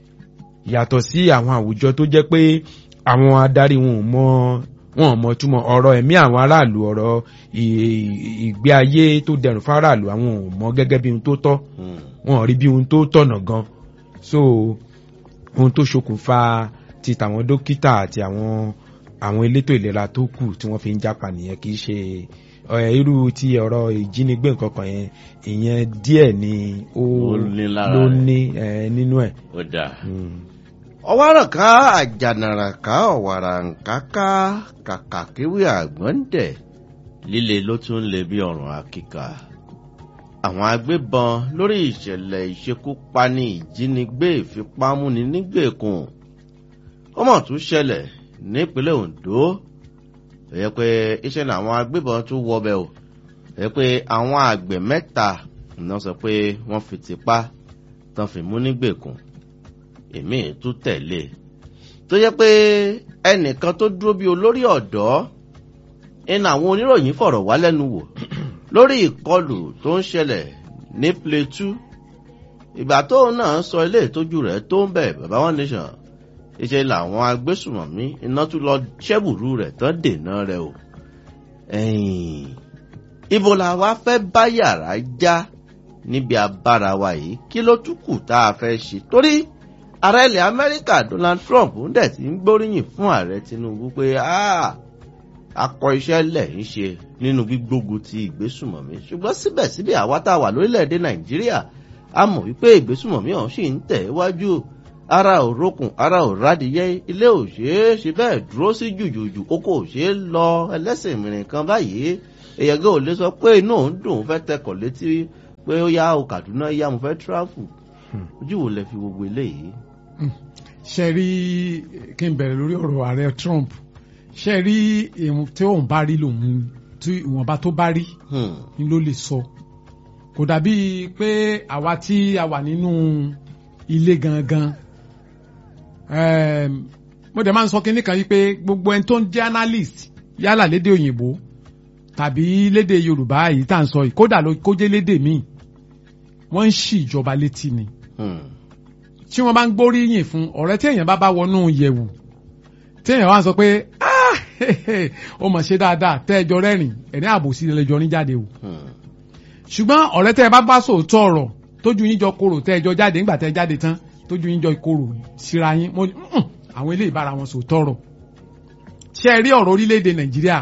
yàtọ̀ sí àwọn àwùjọ tó jẹ́ pé àwọn adarí wọn ò mọ wọn ò mọ túmọ̀ ọ̀rọ̀ ẹ̀mí àwọn aráàlú ọ̀rọ̀ ì- ìgbé ayé tó dẹrùn fáráàlú àwọn ò mọ gẹ́gẹ́ bí ohun tó tọ́ wọn ò rí bí ohun tó tọ̀nà gan so ohun tó ṣokùnfà ti tàwọn dókítà àti àwọn àwọn elétò ìlera tó kù tí wọ́n fi ń jápa nìyẹn kì í ṣe ẹ, irú ti ọ̀rọ̀ ìjínigbé nǹkan kan yẹn ìyẹn díẹ̀ ni ó Ó ní lára ló rẹ̀. ní ẹ, nínú ẹ̀. ó dáa. Mm. ọwárọ̀ ká àjànàrà ká ọ̀wàrà nkáká kàkà kéwì àgbọ̀ǹdẹ̀ líle ló tún lè bí ọ̀rùn àkìkà. àwọn agbébọn lórí ìṣẹ̀lẹ̀ ìṣekúpani ìjínigbé ìfipámúni nígbèkùn ó mọ̀ tún ṣẹlẹ̀ nípínlẹ̀ Ondo ó yẹ pé iṣẹ́ ni àwọn agbébọn tún wọbẹ̀ o ó yẹ pé àwọn àgbẹ̀ mẹ́ta náà sọ pé wọ́n fi tipá tán fi mú nígbèkùn èmi tún tẹ̀lé tó yẹ pé ẹnìkan tó dúró bí olórí ọ̀dọ́ ẹnu àwọn oníròyìn fọ̀rọ̀ wá lẹ́nu wò lórí ìkọlù tó ń ṣẹlẹ̀ ní Plateau ìgbà tóun náà sọ ilé ìtọ́jú rẹ̀ tó ń bẹ̀ bàbá wọn nation ìṣe làwọn agbésùmọ̀mí iná tún lọ ṣẹ́bùrú rẹ̀ tán dènà rẹ̀ o ẹ̀yìn ibo la wá fẹ́ bá yàrá já níbi abára wa yìí kí ló tún kù tá a fẹ́ ṣe torí ààrẹ ilẹ̀ amẹ́ríkà donald trump ń dẹ̀ ti ń gbóríyìn fún ààrẹ tinubu pé "Ah, akọ iṣẹ́ lẹ̀ ń ṣe nínú gbígbógun ti ìgbésùmọ̀mí ṣùgbọ́n síbẹ̀síbẹ̀ àwa tá a wà lórílẹ̀‐èdè nàìjíríà a mọ̀ wípé ìgbésùmọ̀mí ọ̀hún sì ń tẹ̀ wájú ara ò rókun ara ò rádìyẹ ilé ò ṣeé ṣe bẹ́ẹ̀ dúró sí jùjùjù oko ò ṣeé lọ ẹlẹ́sìn mìíràn kan báyìí èèyàn gẹ́ ò lè sọ pé inú òun dùn fẹ́ tẹkọ̀ létí pé ó yá o kàdúná yá mo fẹ́ tíráfù ojú wo lẹ fi gbogbo eléyìí. ṣe rí kí n bẹ̀rẹ̀ lórí ọ̀rọ̀ ààrẹ Trump ṣe rí ìwọ̀n tí òun bá rí lòun tí ìwọ̀nba tó bá rí Hmm. ni ló lè sọ kò dàbí pé àwa tí a wà nínú ilé gangan Em, mo dẹ̀ máa ń sọ kínní kan yìí pé gbogbo ẹni tó ń jẹ́ analyst yálà lédè òyìnbó tàbí lédè Yorùbá yìí tá à ń sọ yìí kódà ló kó jẹ́ lédè míì wọ́n ń ṣì ìjọba létí ni Hmm. tí wọ́n bá ń gbóríyìn fún ọ̀rẹ́ tí èèyàn bá bá wọnú yẹ̀wù tí èèyàn wá sọ pé "Ah, ó mọ̀ ṣe dáadáa tẹ́ ẹjọ́ rẹ́rìn ẹ̀rín àbòsí lẹ́jọ́ ní jáde o Hmm. ṣùgbọ́n ọ̀rẹ́ tẹ́ ẹ bá bá sòótọ́ ọ̀rọ̀ tójú yín jọ korò tẹ́ ẹjọ́ jáde nígbà tẹ́ ẹ jáde tán tójú yín jọ korò síra yín mo ní "Mm, àwọn eléyìí bára wọn sòótọ́ ọ̀rọ̀ ṣé ẹ rí ọ̀rọ̀ orílẹ̀-èdè Nàìjíríà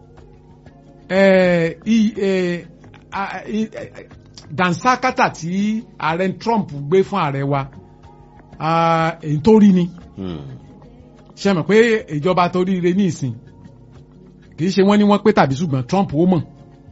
ẹ i- ẹ, a- i- ẹ, dansakata tí ààrẹ Trump gbé fún ààrẹ wa ah, èyí tó rí ni Hmm. ṣe mọ̀ pé ìjọba tó ríire ní ìsìn kì í ṣe wọ́n ní wọ́n pé tàbí ṣùgbọ́n Trump ó mọ̀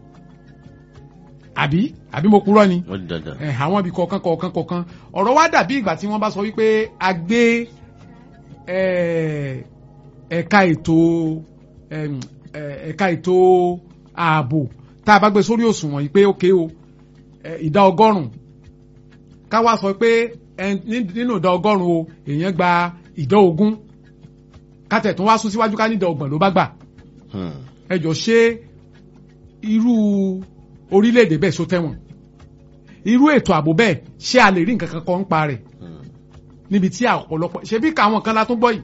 àbí àbí mo purọ́ ni ó di dandan. ẹ̀ àwọn ibi kọ̀ọ̀kan kọ̀ọ̀kan kọ̀ọ̀kan ọ̀rọ̀ wa dàbí ìgbà tí wọ́n bá sọ wípé a gbé ẹ̀, ẹ̀ka ètò ẹ̀m, ẹ̀, ẹ̀ka ètò ààbò tá a bá gbé sórí òṣùwọ̀n yìí pé ókè o ẹ̀, ìdá ọgọ́rùn-ún ká wá sọ pé ẹ̀, ní- nínú ìdá ọgọ́rùn-ún o èèyàn gba ìdá ogún kátẹ̀ tún wá sún síwájú ká ní ìdá ọgbọ̀n ló bá gbà Hmm. ẹ jọ ṣé irú orílẹ̀-èdè bẹ́ẹ̀ sọ tẹ́wọ̀n irú ètò ààbò bẹ́ẹ̀ ṣé a lè rí nǹkan kan kọ́ ń pa rẹ̀ Hmm. níbi tí ọ̀pọ̀lọpọ̀ ṣebí káwọn kan la tún gbọ́ yìí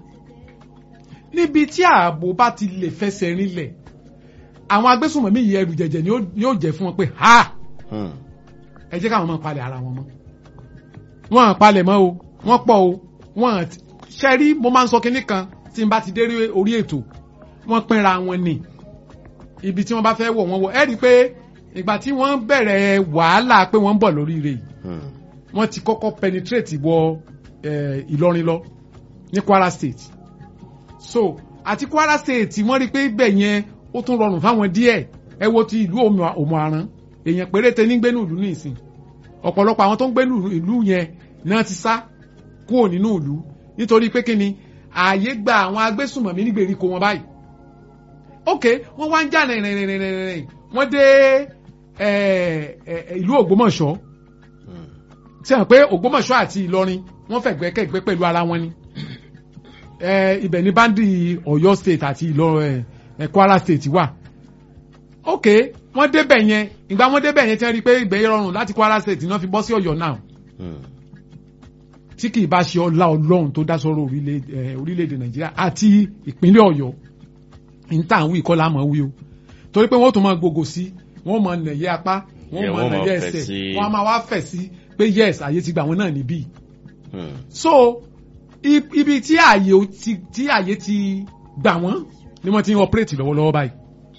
níbi tí ààbò bá ti lè fẹsẹ̀ rinlẹ̀ àwọn agbésùnmọ̀mí yìí ẹrù jẹ̀jẹ̀ ni ó- ni ó jẹ́ fún wọn pé ha Hmm. ẹ jẹ́ káwọn máa palẹ̀ ara wọn mọ́ wọn à palẹ̀ mọ́ o wọ́n pọ̀ o wọ́n à ṣe rí mo máa ń sọ kinní kan tí n bá ti dé rí orí ètò wọ́n pínra wọn ni ibi tí wọ́n bá fẹ́ wọ̀ wọ́n wọ̀ ẹ́ rí i pé ìgbà tí wọ́n bẹ̀rẹ̀ wàhálà pé wọ́n ń bọ̀ lóríire yìí Hmm. wọ́n ti kọ́kọ́ penetrate wọ eh, Ìlọrin lọ ní Kwara State so àti Kwara State wọ́n rí i pé ibẹ̀ yẹn ó tún rọrùn fáwọn díẹ̀ ẹ wo ti ìlú Òmù- Òmù-àrán èèyàn péréte ní gbénú ìlú nísìn ọ̀pọ̀lọpọ̀ àwọn tó ń gbénú ìlú yẹn náà ti sá kúrò nínú ìlú nítorí pé kí ni ààyè gba àwọn agbésùnmọ̀mí nígbèríko wọn báyìí ok wọ́n wá ń jà rìnrìnrìnrìnrìn wọ́n dé eh, eh, ìlú Ògbómọ̀ṣọ́ Hmm. tí hàn pé Ògbómọ̀ṣọ́ àti Ìlọrin wọ́n fẹ̀gbẹ́kẹ̀gbẹ́ pẹ̀lú ara wọn ni ẹ ibẹ̀ ní báńdì Ọ̀yọ́ state àti Ìlọrin ẹ Kwara state wà ok wọ́n débẹ̀ yẹn ìgbà wọ́n débẹ̀ yẹn tí wọ́n rí i pé ìgbẹ́ rọrùn láti Kwara state náà fi bọ́ sí Ọ̀yọ́ náà Hmm. tí kì í bá ṣe ọlá Ọlọ́run tó dá sọ́rọ̀ orílẹ̀- eh, orílẹ̀-èdè Nàìjíríà àti ìpínlẹ̀ Ọ̀yọ́ níta àwọn ìkọlà àmọ́ wí o torí pé wọ́n tún máa gbogbo sí wọ́n máa nẹ̀yẹ apá wọ́n Yeah, máa wọ́n máa nẹ̀yẹ fẹ̀ ẹsẹ̀ sí- wọ́n á máa wá fẹ̀ sí pé yes àyè ti gbà wọ́n náà níbí Hmm. so i- ibi tí ààyè ò ti tí ààyè ti gbà wọ́n ni wọ́n ti ń operate lọ́wọ́lọ́wọ́ báyìí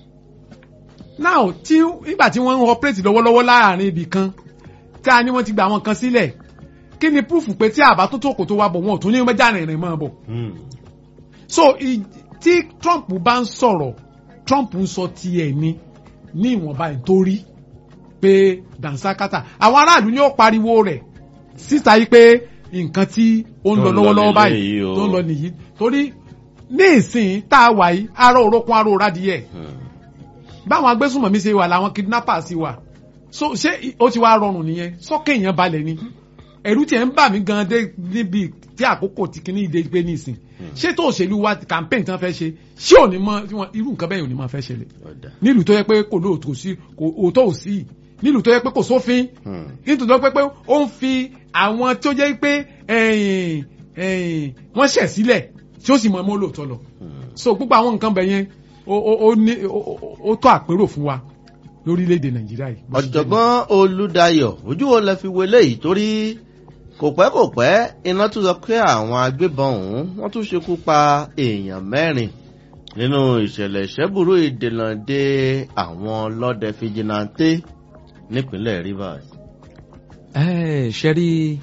now tí nígbà tí wọ́n ń operate lọ́wọ́lọ́wọ́ láàrin ibì kan tá a ní wọ́n ti gbà wọn kan sílẹ̀ kí ni proof pé tí àbá tó tó kò tó wá bọ̀ wọn ò tún ní mẹ́jà rìnrìn mọ́ bọ̀ Hmm. so i- tí Trump bá ń sọ̀rọ̀ Trump ń sọ tiẹ̀ ni ní ìwọ̀nba ìtorí pé dansakata àwọn aráàlú ni ó pariwo rẹ̀ síta yìí pé nǹkan tí ó ń Tó lọ ń lọ lọ́wọ́lọ́wọ́ báyìí nílé yìí o. tó ń lọ nìyí torí ní ìsìn tá a wà yìí ará orókun aró rádìyẹ Hmm. báwọn agbésùnmọ̀mí ṣe wà làwọn kidnappers ṣe wà so ṣé i- ó ti wá rọrùn nìyẹn sọ́kè èèyàn balẹ̀ ni ẹ̀rù tiẹ̀ ń bà mí gan dé níbi tí àkókò ti kíní ìdè gbé nísìn ṣé tó òṣèlú wa campaign tí wọ́n fẹ́ ṣe ṣé ò ní mọ tí wọ́n irú nǹkan bẹ́ẹ̀ ò ní máa fẹ́ ṣẹlẹ̀ Ọ̀dà. nílùú tó yẹ pé kò lóòótọ́ sí kò òótọ́ ò sí nílùú tó yẹ pé kò sófin Hmm. nítorí tó yẹ pé ó ń fi àwọn tó jẹ́ pé ẹ̀yìn ẹ̀yìn wọ́n ṣẹ̀ sílẹ̀ tí ó sì mọ ọmọ olóòótọ́ lọ Hmm. so gbogbo àwọn nǹkan bẹ̀ yẹn ó ó ó ní ó- ó- ó tó àpérò fún wa lórílẹ̀‐èdè nàìjíríà yìí. bó ṣe jẹ́ ọ̀jọ̀gbọ́n olùdayọ̀ ojú wo lẹ fi wọlé yìí torí kò pẹ́ kò pẹ́ iná tún sọ pé àwọn agbébọn ọ̀hún wọ́n tún ṣekú pa èèyàn mẹ́rin nínú ìṣẹ̀lẹ̀ ìṣẹ́bùrú ìdènà de àwọn ọlọ́dẹ fìjìnnàté nípínlẹ̀ Rivers. ẹ ṣe rí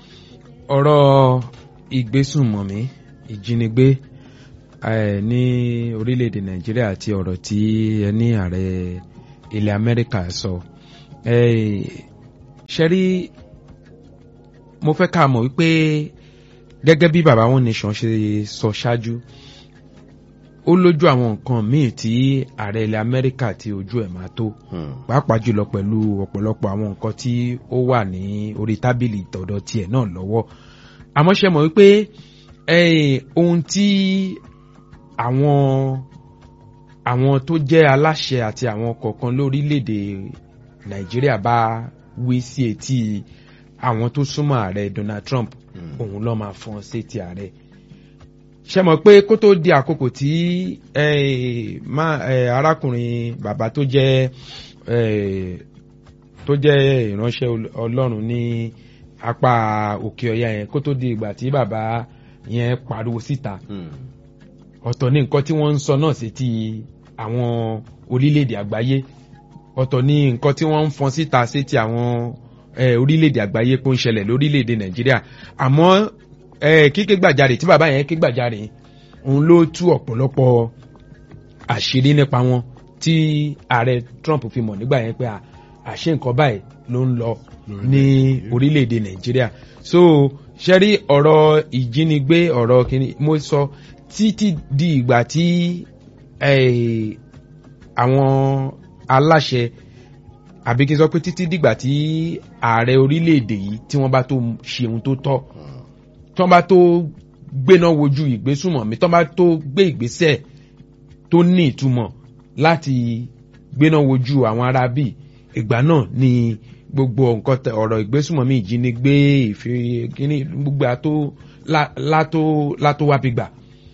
ọ̀rọ̀ ìgbésùnmọ̀mí ìjínigbé eh, ní orílẹ̀-èdè nàìjíríà àti ọ̀rọ̀ tí ẹni ààrẹ ilẹ̀ amẹ́ríkà sọ Eh, ṣe rí mo fẹ́ ká mọ̀ wípé gẹ́gẹ́ bí baba one nation ṣe sọ ṣáájú ó lójú àwọn nǹkan míì tí ààrẹ ilẹ̀ amẹ́ríkà tí ojú ẹ̀ máa tó Hmm. pàápàá jùlọ pẹ̀lú ọ̀pọ̀lọpọ̀ àwọn nǹkan tí ó wà ní orí tábìlì tọ̀dọ̀ tiẹ̀ náà lọ́wọ́ àmọ́ ṣe mọ̀ wípé eh, ohun tí àwọn àwọn tó jẹ́ aláṣẹ àti àwọn kọ̀ọ̀kan lórílẹ̀‐èdè nàìjíríà bá wí sí etí àwọn tó súnmọ́ ààrẹ Donald Trump Hmm. òun ló máa fọ́n sétí ààrẹ ṣe mọ̀ pé kó tó di àkókò tí eh, má- eh, arákùnrin bàbá tó jẹ́ eh, tó jẹ́ ìránṣẹ́ Ol- ọlọ́run ní apá òkè ọ̀yà yẹn kó tó di ìgbà tí bàbá yẹn pariwo síta Hmm. ọ̀tọ̀ ní nǹkan tí wọ́n ń sọ náà sí ti àwọn orílẹ̀-èdè àgbáyé ọ̀tọ̀ ní nǹkan tí wọ́n ń fọn síta sí ti àwọn eh, orílẹ̀-èdè àgbáyé pé ó ń ṣẹlẹ̀ lórílẹ̀-èdè nàìjíríà àmọ́ eh, kíké gbàjarè tí bàbá yẹn ké gbàjarè òun ló tú ọ̀pọ̀lọpọ̀ àṣírí nípa wọn tí ààrẹ Trump fi mọ̀ nígbà yẹn pé à, àṣé nǹkan báyìí ló ń lọ ní orílẹ̀-èdè nàìjíríà so ṣẹ́rí ọ̀rọ̀ ìjínigbé ọ̀rọ̀ kìíní mo sọ títí di ìgbà tí eh, àwọn aláṣẹ àbí kí n sọ pé títí dìgbà tí ààrẹ orílẹ̀-èdè yìí tí wọ́n bá tó ṣe ohun tó tọ́ tí wọ́n bá tó gbéná wojú ìgbésùmọ̀mí tí wọ́n bá tó gbé ìgbésẹ̀ tó ní ìtumọ̀ láti gbéná wojú àwọn ará bíi ìgbà náà ni gbogbo nǹkan tẹ ọ̀rọ̀ ìgbésùnmọ̀mí ìjínigbé ìfi kíní gbogbo àtó lá- látó látó wá fi gbà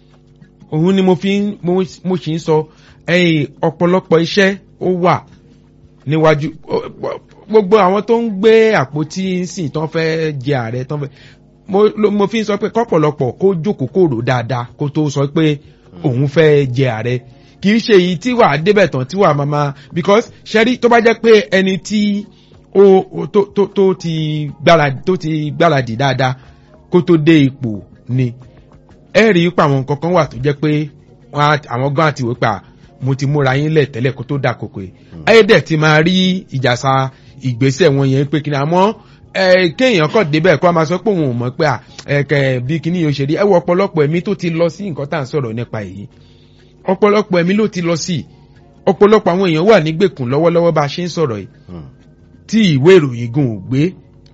òun ni mo fi ń mo mo sì ń sọ ẹ̀yìn ọ̀pọ̀lọpọ̀ iṣẹ́ ó wà níwájú ó- ó- gbogbo àwọn tó ń gbé àpótí sìn tán fẹ́ jẹ ààrẹ tán fẹ́ mo lo- mo fi ń sọ pé kọ́pọ̀lọpọ̀ kó jókòó kó rò dáadáa kó tó sọ pé òun fẹ́ jẹ ààrẹ kì í ṣe èyí tí wàá débẹ̀ tán tí wàá máa máa because ṣẹ́rí tó bá jẹ́ pé ẹni tí ó ó- tó tó tó ti gbáradì tó ti gbáradì dáadáa kó tó dé ipò ni ẹ rí i pé àwọn nǹkan kan wà tó jẹ́ pé wọ́n á- àwọn gan àti wípé à, mo ti múra yín lẹ̀ tẹ́lẹ̀ kó tó dà kókò yìí ayédè ti máa rí ìjàsà ìgbésẹ̀ wọn yẹn pé kí ni àmọ́ ẹ kéèyàn kàn débẹ̀ kó a máa sọ pé òun ò mọ̀ pé à ẹ̀kẹ́ bí kíní yóò ṣe rí ẹ wọ ọ̀pọ̀lọpọ̀ ẹ̀mí tó ti lọ sí nǹkan tá à ń sọ̀rọ̀ nípa èyí ọ̀pọ̀lọpọ̀ ẹ̀mí ló ti lọ sí ọ̀pọ̀lọpọ̀ àwọn èèyàn wà nígbèkùn lọ́wọ́lọ́wọ́ bá a ṣe ń sọ̀rọ̀ yìí tí ìwé ìròyìn gan ò gbé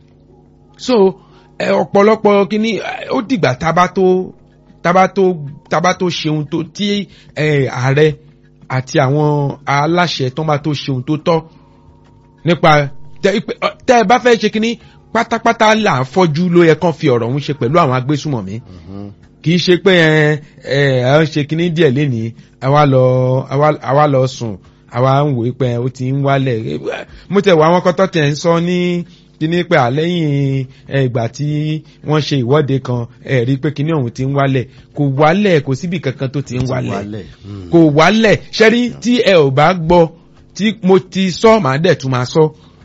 so ẹ ọ̀pọ̀lọpọ̀ kíní ẹ, ó dìgbà tábà tó tábà tó tábà tó ṣeun tó tí ẹ ààrẹ àti àwọn aláṣẹ tó bá tó ṣeun tó tọ́ nípa tẹ ìpè- ọ, tẹ ẹ bá fẹ́ ṣe kíní pátápátá là ń fọ́jú ló yẹ kán fi ọ̀rọ̀ ọ̀hún ṣe pẹ̀lú àwọn agbésùmọ̀mí kì í ṣe pé ẹ ẹ ẹ ń ṣe kíní díẹ̀ lénìí àwa lọ àwa àwa lọ sùn àwa ń wò ó pé ó ti ń wálẹ̀ mo tẹ̀ wá àwọn kọ́tọ́ tẹ̀ ń sọ ní kíní pé àlẹ́yìn ẹ, ìgbà tí wọ́n ṣe ìwọ́de kan ẹ rí i pé kíní ọ̀hún ti ń wálẹ̀ kò wálẹ̀ kò síbi kankan tó ti ń wálẹ̀ kò wálẹ̀ ṣẹ́rí tí ẹ ò bá gbọ́ tí mo ti sọ màá dẹ̀ tún máa sọ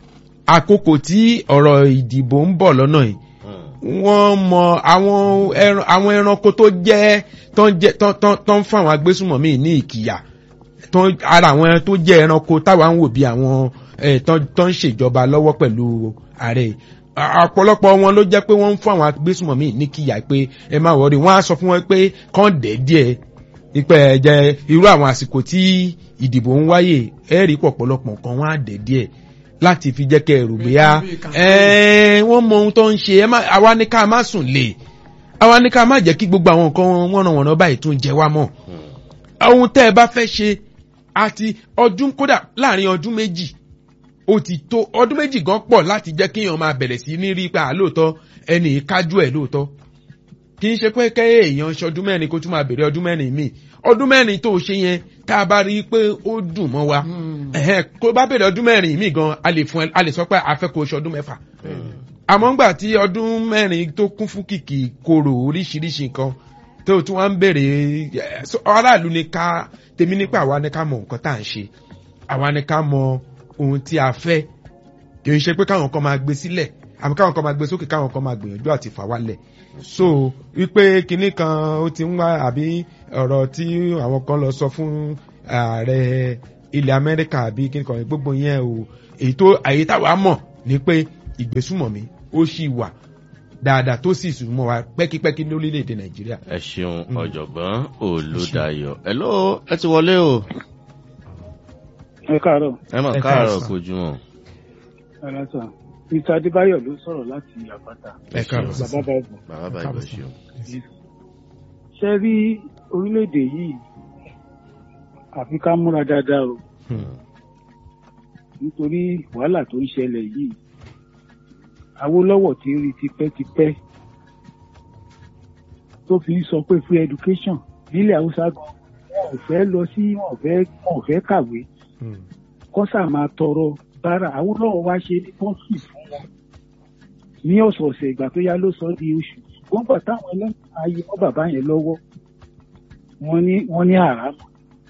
àkókò tí ọ̀rọ̀ ìdìbò ń bọ̀ lọ́nà yìí wọ́n mọ àwọn ẹran àwọn ẹranko tó jẹ́ tó ń jẹ́ tó- tó- tó ń fún àwọn agbésùmọ̀mí ní ìkìyà tó ń- ara àwọn ẹran tó jẹ́ ẹranko táwa ń wò bí àwọn ẹ̀, tó tó ń ṣèjọba lọ́wọ́ pẹ̀lú ààrẹ yìí. À- ọ̀pọ̀lọpọ̀ wọn ló jẹ́ pé wọ́n ń fún àwọn agbésùmọ̀mí ní kìyà pé ẹ má wọrí wọ́n á sọ fún wọn pé kán dẹ̀ díẹ̀ ipe ẹ̀jẹ̀ irú àwọn àsìkò tí ìdìbò ń wáyè ẹ̀rí pọ̀pọ̀lọpọ̀ nǹkan wọ́n á dẹ̀ díẹ̀ láti fi jẹ́ kẹ́ ẹ̀rù bóyá ẹ̀ẹ́n wọ́n mọ ohun tó ń ṣe ẹ má àwa ní ká má sùn lè àwa ní ká má jẹ́ kí gbogbo àwọn nǹkan wọ́nàwọ̀nà báyìí tún jẹ wá mọ́ ohun tẹ́ ẹ bá fẹ́ ṣe àti ọdún kódà láàrin ọdún méjì ó ti tó ọdún méjì gan pọ̀ láti jẹ́ kéèyàn máa bẹ̀rẹ̀ sí ní rí pa lóòótọ́ ẹnì kájú ẹ̀ lóòótọ́ kì í ṣe pé kẹ́ èèyàn ṣọdún mẹ́rin kó tún máa bèrè ọdún mẹ́rin míì ọdún mẹ́rin tó ṣe yẹn tá a bá rí i pé ó dùn mọ́ wa ẹ̀hẹ́n, kó bá bèrè ọdún mẹ́rin míì gan a lè fún ẹ a lè sọ pé a fẹ́ kó o ṣọdún mẹ́fà àmọ́ ńgbà tí ọdún mẹ́rin tó kún fún kìkì korò oríṣiríṣi nǹkan tó tún wá ń bèrè ẹ, so, aráàlú ni ká tèmi nípa àwa ni ká mọ nǹkan tá à ń ṣe àwa ni ká mọ ohun tí a fẹ́ kì í ṣe pé káwọn kan máa gbé sílẹ̀ àmì káwọn kan máa gbé sókè káwọn kan máa gbìyànjú àti fà wálẹ̀ so wípé kinní kan ó ti ń wá àbí ọ̀rọ̀ tí àwọn kan lọ sọ fún ààrẹ ilẹ̀ amẹ́ríkà àbí kinní kan gbogbo yẹn o èyí tó àyè táwa mọ̀ ni pé ìgbésùmọ̀mí ó sì wà dáadáa tó sì sùn mọ́ wa pẹ́kípẹ́kí lórílẹ̀‐èdè nàìjíríà. ẹ ṣeun ọ̀jọ̀gbọ́n olùdayọ̀ ẹ ló ẹ ti wọlé o ẹ káàárọ̀ ẹ mọ̀ Ẹ káàárọ̀ káàárọ̀. kojú wọn. aláṣà mr adébáyọ̀ ló sọ̀rọ̀ láti àpáta ẹ káàárọ̀ bàbá bàbá bàbá bá ìgbà ṣeun. ṣe rí orílẹ̀-èdè yìí àfi ká múra dáadáa o nítorí wàhálà tó ń ṣẹlẹ̀ yìí awólọ́wọ̀ ti ń rí tipẹ́tipẹ́ tó fi ń sọ pé free education nílẹ̀ haúsá gan wọn ò fẹ́ lọ sí wọn ò fẹ́ wọn ò fẹ́ kàwé kọ́sà máa tọrọ bára awólọ́wọ̀ wá ṣe ní pọ́ǹsì fún wọn ní ọ̀sọ̀ọ̀sẹ̀ ìgbà tó yá ló sọ di oṣù wọ́n gbà táwọn ẹlẹ́sìn ayé wọn bàbá yẹn lọ́wọ́ wọ́n ní wọ́n ní àràmù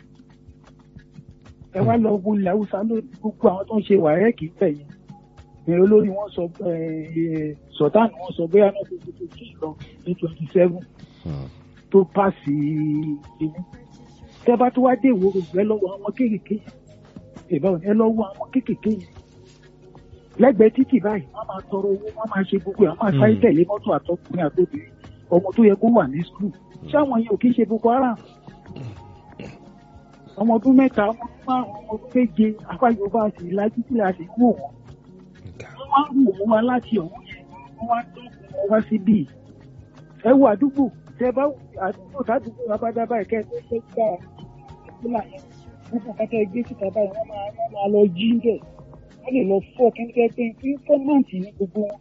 ẹ wá lọ wo ilẹ̀ haúsá lónìí gbogbo àwọn tó ń ṣe wàhẹ́ẹ̀kì ń bẹ̀ yẹn ní olórí wọn sọ sọ̀tánù wọn sọ bóyá náà tó ti tó kí lọ ní twenty seven tó pàṣẹ ìní tẹ́ bá tó wá dé ìwòrò ẹ lọ́wọ́ àwọn kéékèèké yẹn ìbáwọ̀ ẹ lọ́wọ́ àwọn kéékèèké yẹn lẹ́gbẹ̀ẹ́ títì báyìí wọ́n máa tọrọ owó wọ́n máa ṣe gbogbo ẹ̀ wọ́n máa sáré tẹ̀lé mọ́tò àtọkùnrin àtobìnrin ọmọ tó yẹ kó wà ní skul ṣé àwọn yẹn ò kí ń ṣe boko haram ọmọ ọdún mẹ́ta ọmọ ọdún márùn ọmọ ọdún méje apá yorùbá sì lajú tí a sì wò wọ́n wọ́n wá ń wò wọ́n wá láti ọ̀hún yẹn wọ́n wá dọ́kun wọn wá síbí ẹ wo àdúgbò tẹ bá àdúgbò tàdúgbò abádábá ẹ̀kẹ́ tó ṣe gbà ìpínlẹ̀ yẹn gbogbo kẹtẹ gbé síta báyìí wọ́n máa wọ́n máa lọ jí ń bẹ̀ wọ́n lè lọ fọ́ kẹ́kẹ́ pé fọ́máǹtì ní gbogbo wọn.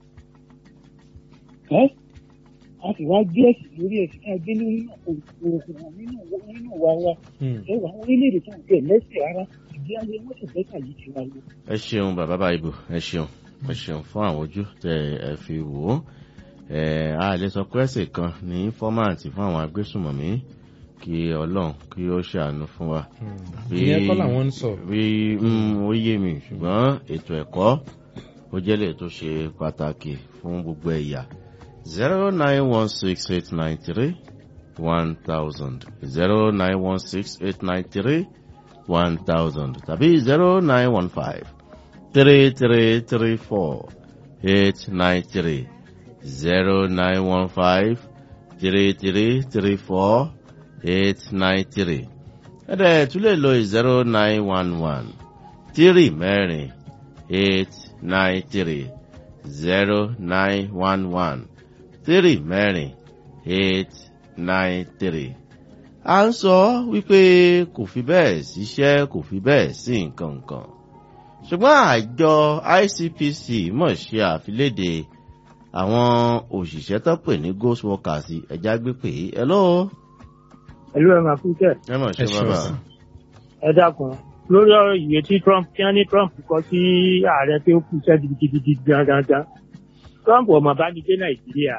ẹ́ a sì wá gbé ẹ̀sìn lórí ẹ̀sìn ká gbé lórí náà kò òògùn hàn nínú nínú wa wa ẹ wà àwọn orílẹ̀-èdè tó ń bẹ̀ lẹ́sẹ̀ ara ìdí ayé wọ́n sì bẹ́tà yìí ti wá lọ. ẹ ṣeun bàbá báyìí ẹ ṣeun ẹ ṣeun fún àwọn ojú tẹ ẹ fi wò ó ẹ a lè sọ pé ẹsẹ kan ní fọ́máàtì fún àwọn agbésùmọ̀mí kí ọlọ́run kí ó ṣàánú fún wa. ìyẹn kọ́ làwọn ń sọ. bí ó yé mi ṣùgbọ́n ètò ẹ̀kọ́ ó jẹ́ lè tó ṣe pàtàkì fún gbogbo ẹ̀yà zero nine one six eight nine three one thousand zero nine one six eight nine three one thousand tàbí zero nine one five three three three four eight nine three zero nine one five three three three four eight nine three ẹ̀dẹ̀ tún lè lo zero nine one one three mẹ́rin eight nine three zero nine one one three mẹ́rin eight nine three. à ń sọ wípé kò fi bẹ́ẹ̀ síṣẹ́ kò fi bẹ́ẹ̀ sí nǹkan kan ṣùgbọ́n àjọ ICPC mọ̀ ṣe àfiléde àwọn òṣìṣẹ́ tó pè ní ghost workers ẹ̀já gbé pé hello. ẹ̀lú ẹ̀ máa kú tẹ̀. ẹ mọ̀ ṣe bàbá. ẹ dákun lórí ọ̀rọ̀ ìwé tí Trump kí wọ́n ní Trump kọ sí ààrẹ pé ó kú iṣẹ́ gidigidi gangan Trump ọmọ bá ní dé Nàìjíríà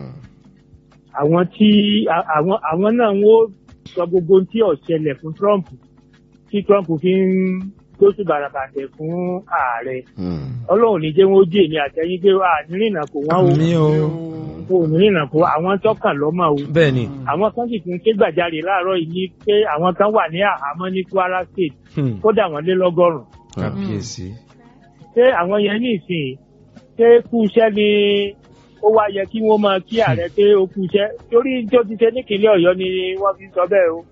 àwọn tí àwọn àwọn náà ń sọ gbogbo tí ó ṣẹlẹ̀ fún Trump tí Trump fi ń gbóṣù bàràbàtẹ̀ fún ààrẹ Ọlọ́run ní jẹ́ wọn ó jẹ́ èmi àtẹ̀yìn pé à nírìnà kò wọ́n o mi o kò nírìnà kò àwọn tọ́kàn lọ́mọ o bẹ́ẹ̀ ni àwọn kan sì tún ké gbàjarè láàárọ̀ yìí ní pé àwọn kan wà ní àhámọ́ ní Kwara State kódà wọ́n lé lọ́gọ́rùn-ún kábíyèsí. ṣé àwọn yẹn ní ìsìn ṣé kú iṣẹ́ ni ó wá yẹ kí wọ́n máa kí ààrẹ pé ó kú iṣẹ́ torí tó ti ṣe nípínlẹ̀ Ọ̀yọ́ ni wọ́n fi sọ bẹ́ẹ̀ o.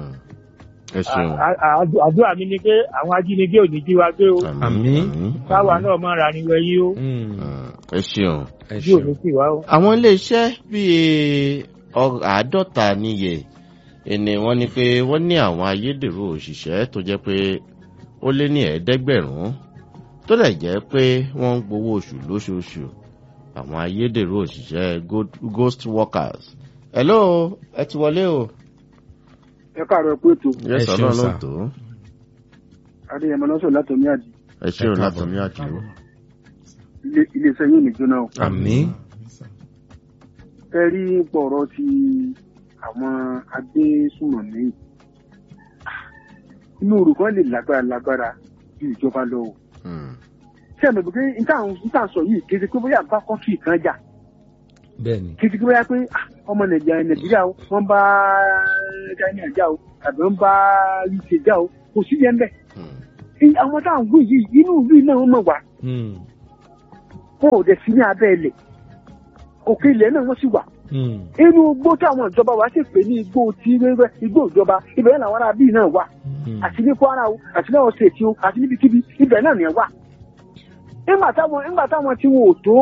ẹ ṣeun. àdúrà mi ni pé àwọn ajínigbé ò ní jí wa gbé o. àmín. káwa náà máa ra ni wẹ̀yí o. ẹ ṣeun. ẹ bí ò ní ṣeun. sì wá o. àwọn iléeṣẹ́ bíi ọ- àádọ́ta níye ẹni wọ́n ní pé wọ́n ní àwọn ayédèrú òṣìṣẹ́ tó jẹ́ pé ó lé ní ẹ̀ẹ́dẹ́gbẹ̀rún tó lè jẹ́ pé wọ́n ń gbowó oṣù lóṣooṣù àwọn ayédèrú òṣìṣẹ́ go- ghost workers. hello ẹ ti wọlé o. ẹ káàárọ̀ pé ètò yẹ Ẹ sọ ṣeun náà sà. lóòótọ́ adéyẹmọ lọ́sọ̀ látọ̀mí àdì ẹ ṣe Ẹ o káàbọ̀. látọ̀mí àdìo. ilé- iléeṣẹ́ yìí nìjóná o. àmín. ẹ rí pọ̀rọ̀ ti àwọn agbésùnmọ̀mí inú òrùkan lè lágbára lágbára ju ìjọba lọ o. ṣé ẹ̀mẹ̀ pé níta sọ yìí kéde pé bóyá bá kọ́ńtì kan jà bẹ́ẹ̀ ni. kéde pé bóyá pé ah, ọmọ nàìjíríà nàìjíríà o wọ́n bá china jà o tàbí wọ́n bá uk jà o kò sí yẹn bẹ́ẹ̀. àwọn táwọn gbé yìí inú ìlú yìí náà wọ́n mọ̀ wá Hmm. wọn ò dẹ̀ sí ní abẹ́ ilẹ̀ òkè ilẹ̀ náà wọ́n sì wà Hmm. inú igbó táwọn ìjọba wa sì pè ní igbó tí wẹ́wẹ́ igbó ìjọba ibẹ̀ yẹn làwọn ará bíi náà wà Hmm. àti ní kwara o àti ní ọ̀sẹ̀ tí o àti níbikíbi ibẹ̀ náà nìyẹn wà. nígbà táwọn nígbà táwọn tí wọn ò tó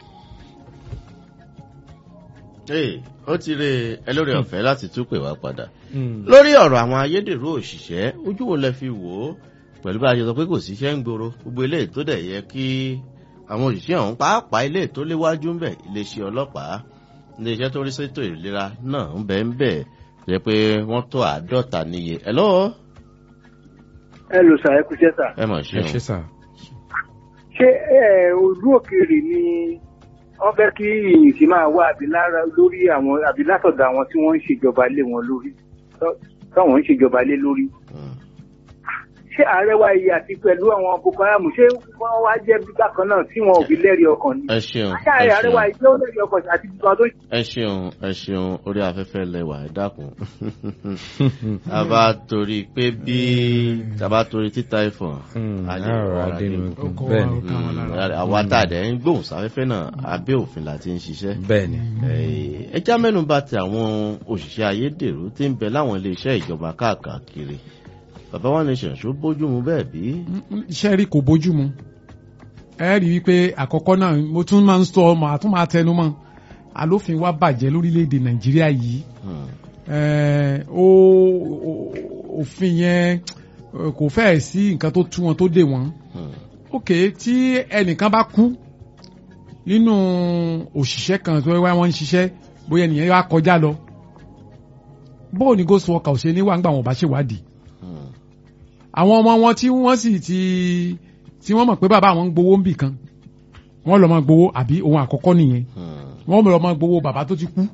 ee ó ti rí ẹ lórí ọ̀fẹ́ láti tún pè wá padà. Hmm. lórí ọ̀rọ̀ àwọn ayédèrú òṣìṣẹ́ ojú wo lẹ fi wò ó pẹ̀lú bá a ṣe sọ pé kò síṣẹ́ ń gbòòrò gbogbo eléyìí tó dẹ̀ yẹ kí àwọn òṣìṣẹ́ ọ̀hún pàápàá eléyìí tó léwájú ń bẹ̀ iléeṣẹ́ ọlọ́pàá iléeṣẹ́ tó rí sétò ìlera náà ń bẹ̀ ń bẹ̀ jẹ́ pé wọ́n tó àádọ́ta níye ẹ̀ lọ́wọ́ ẹ lò sà ẹ kú iṣẹ́ sà. ẹ mọ̀ ẹ ṣe ṣe sà. ṣé ẹ olú òkèèrè ni wọ́n fẹ́ kí ìyìn sí máa wá àbí lára lórí àwọn àbí látọ̀dọ̀ àwọn tí wọ́n ń ṣèjọba lé wọn lórí tọ́- táwọn ń ṣèjọba lé lórí. ṣé ààrẹ wa yìí àti pẹ̀lú àwọn boko haram ṣé wọ́n wá jẹ́ bákan náà tí wọn ò fi lẹ́rìí ọkàn ni. ẹ ṣeun ṣé ẹ ààrẹ wa ṣeun yìí ló lẹ́rìí ọkàn àti gbogbo àwọn tó ẹ ṣeun ẹ ṣeun orí afẹ́fẹ́ lẹwà ẹ dákun a bá torí pé bí a bá torí títa ìfọ̀n Hmm. a lè àrò rọra adínú dé. ikùn. Ọkọ̀ bẹ́ẹ̀ ni. ọ̀kan wọn lára. àwa tá a dẹ̀ ń gbóhùn sáfẹ́fẹ́ náà abẹ́ òfin la ti ń ṣiṣẹ́. bẹ́ẹ̀ ni. ẹ já mẹ́nu bà ti àwọn òṣìṣẹ́ ayédèrú tí ń bẹ láwọn iléeṣẹ́ ìjọba káàkiri bàbá wa ní ṣẹ̀ṣọ́ bójú mu bẹ́ẹ̀ bí. iṣẹ́ rí kò bójú mu ẹ rí i wípé àkọ́kọ́ náà mo tún máa ń sọ ọmọ àtún máa tẹnu mọ́ alófin wa bàjẹ́ lórílẹ̀‐èdè nàìjíríà yìí Hmm. Eh, ó ó- òfin yẹn eh, kò fẹ́ẹ̀ sí nǹkan tó tú wọn tó dè wọ́n Hmm. ok tí ẹnìkan bá kú nínú òṣìṣẹ́ kan tó wá wọ́n ń ṣiṣẹ́ bóyá ènìyàn wá kọjá lọ bóò ní ghost worker ò ṣe ní wà ńgbà wọn bá ṣèwádìí àwọn ọmọ wọn tí wọ́n sì ti tí wọ́n mọ̀ pé bàbá àwọn ń gbowó ń bì kan wọ́n lọ máa gbowó àbí ohun àkọ́kọ́ nìyẹn wọ́n lọ máa gbowó bàbá tó ti kú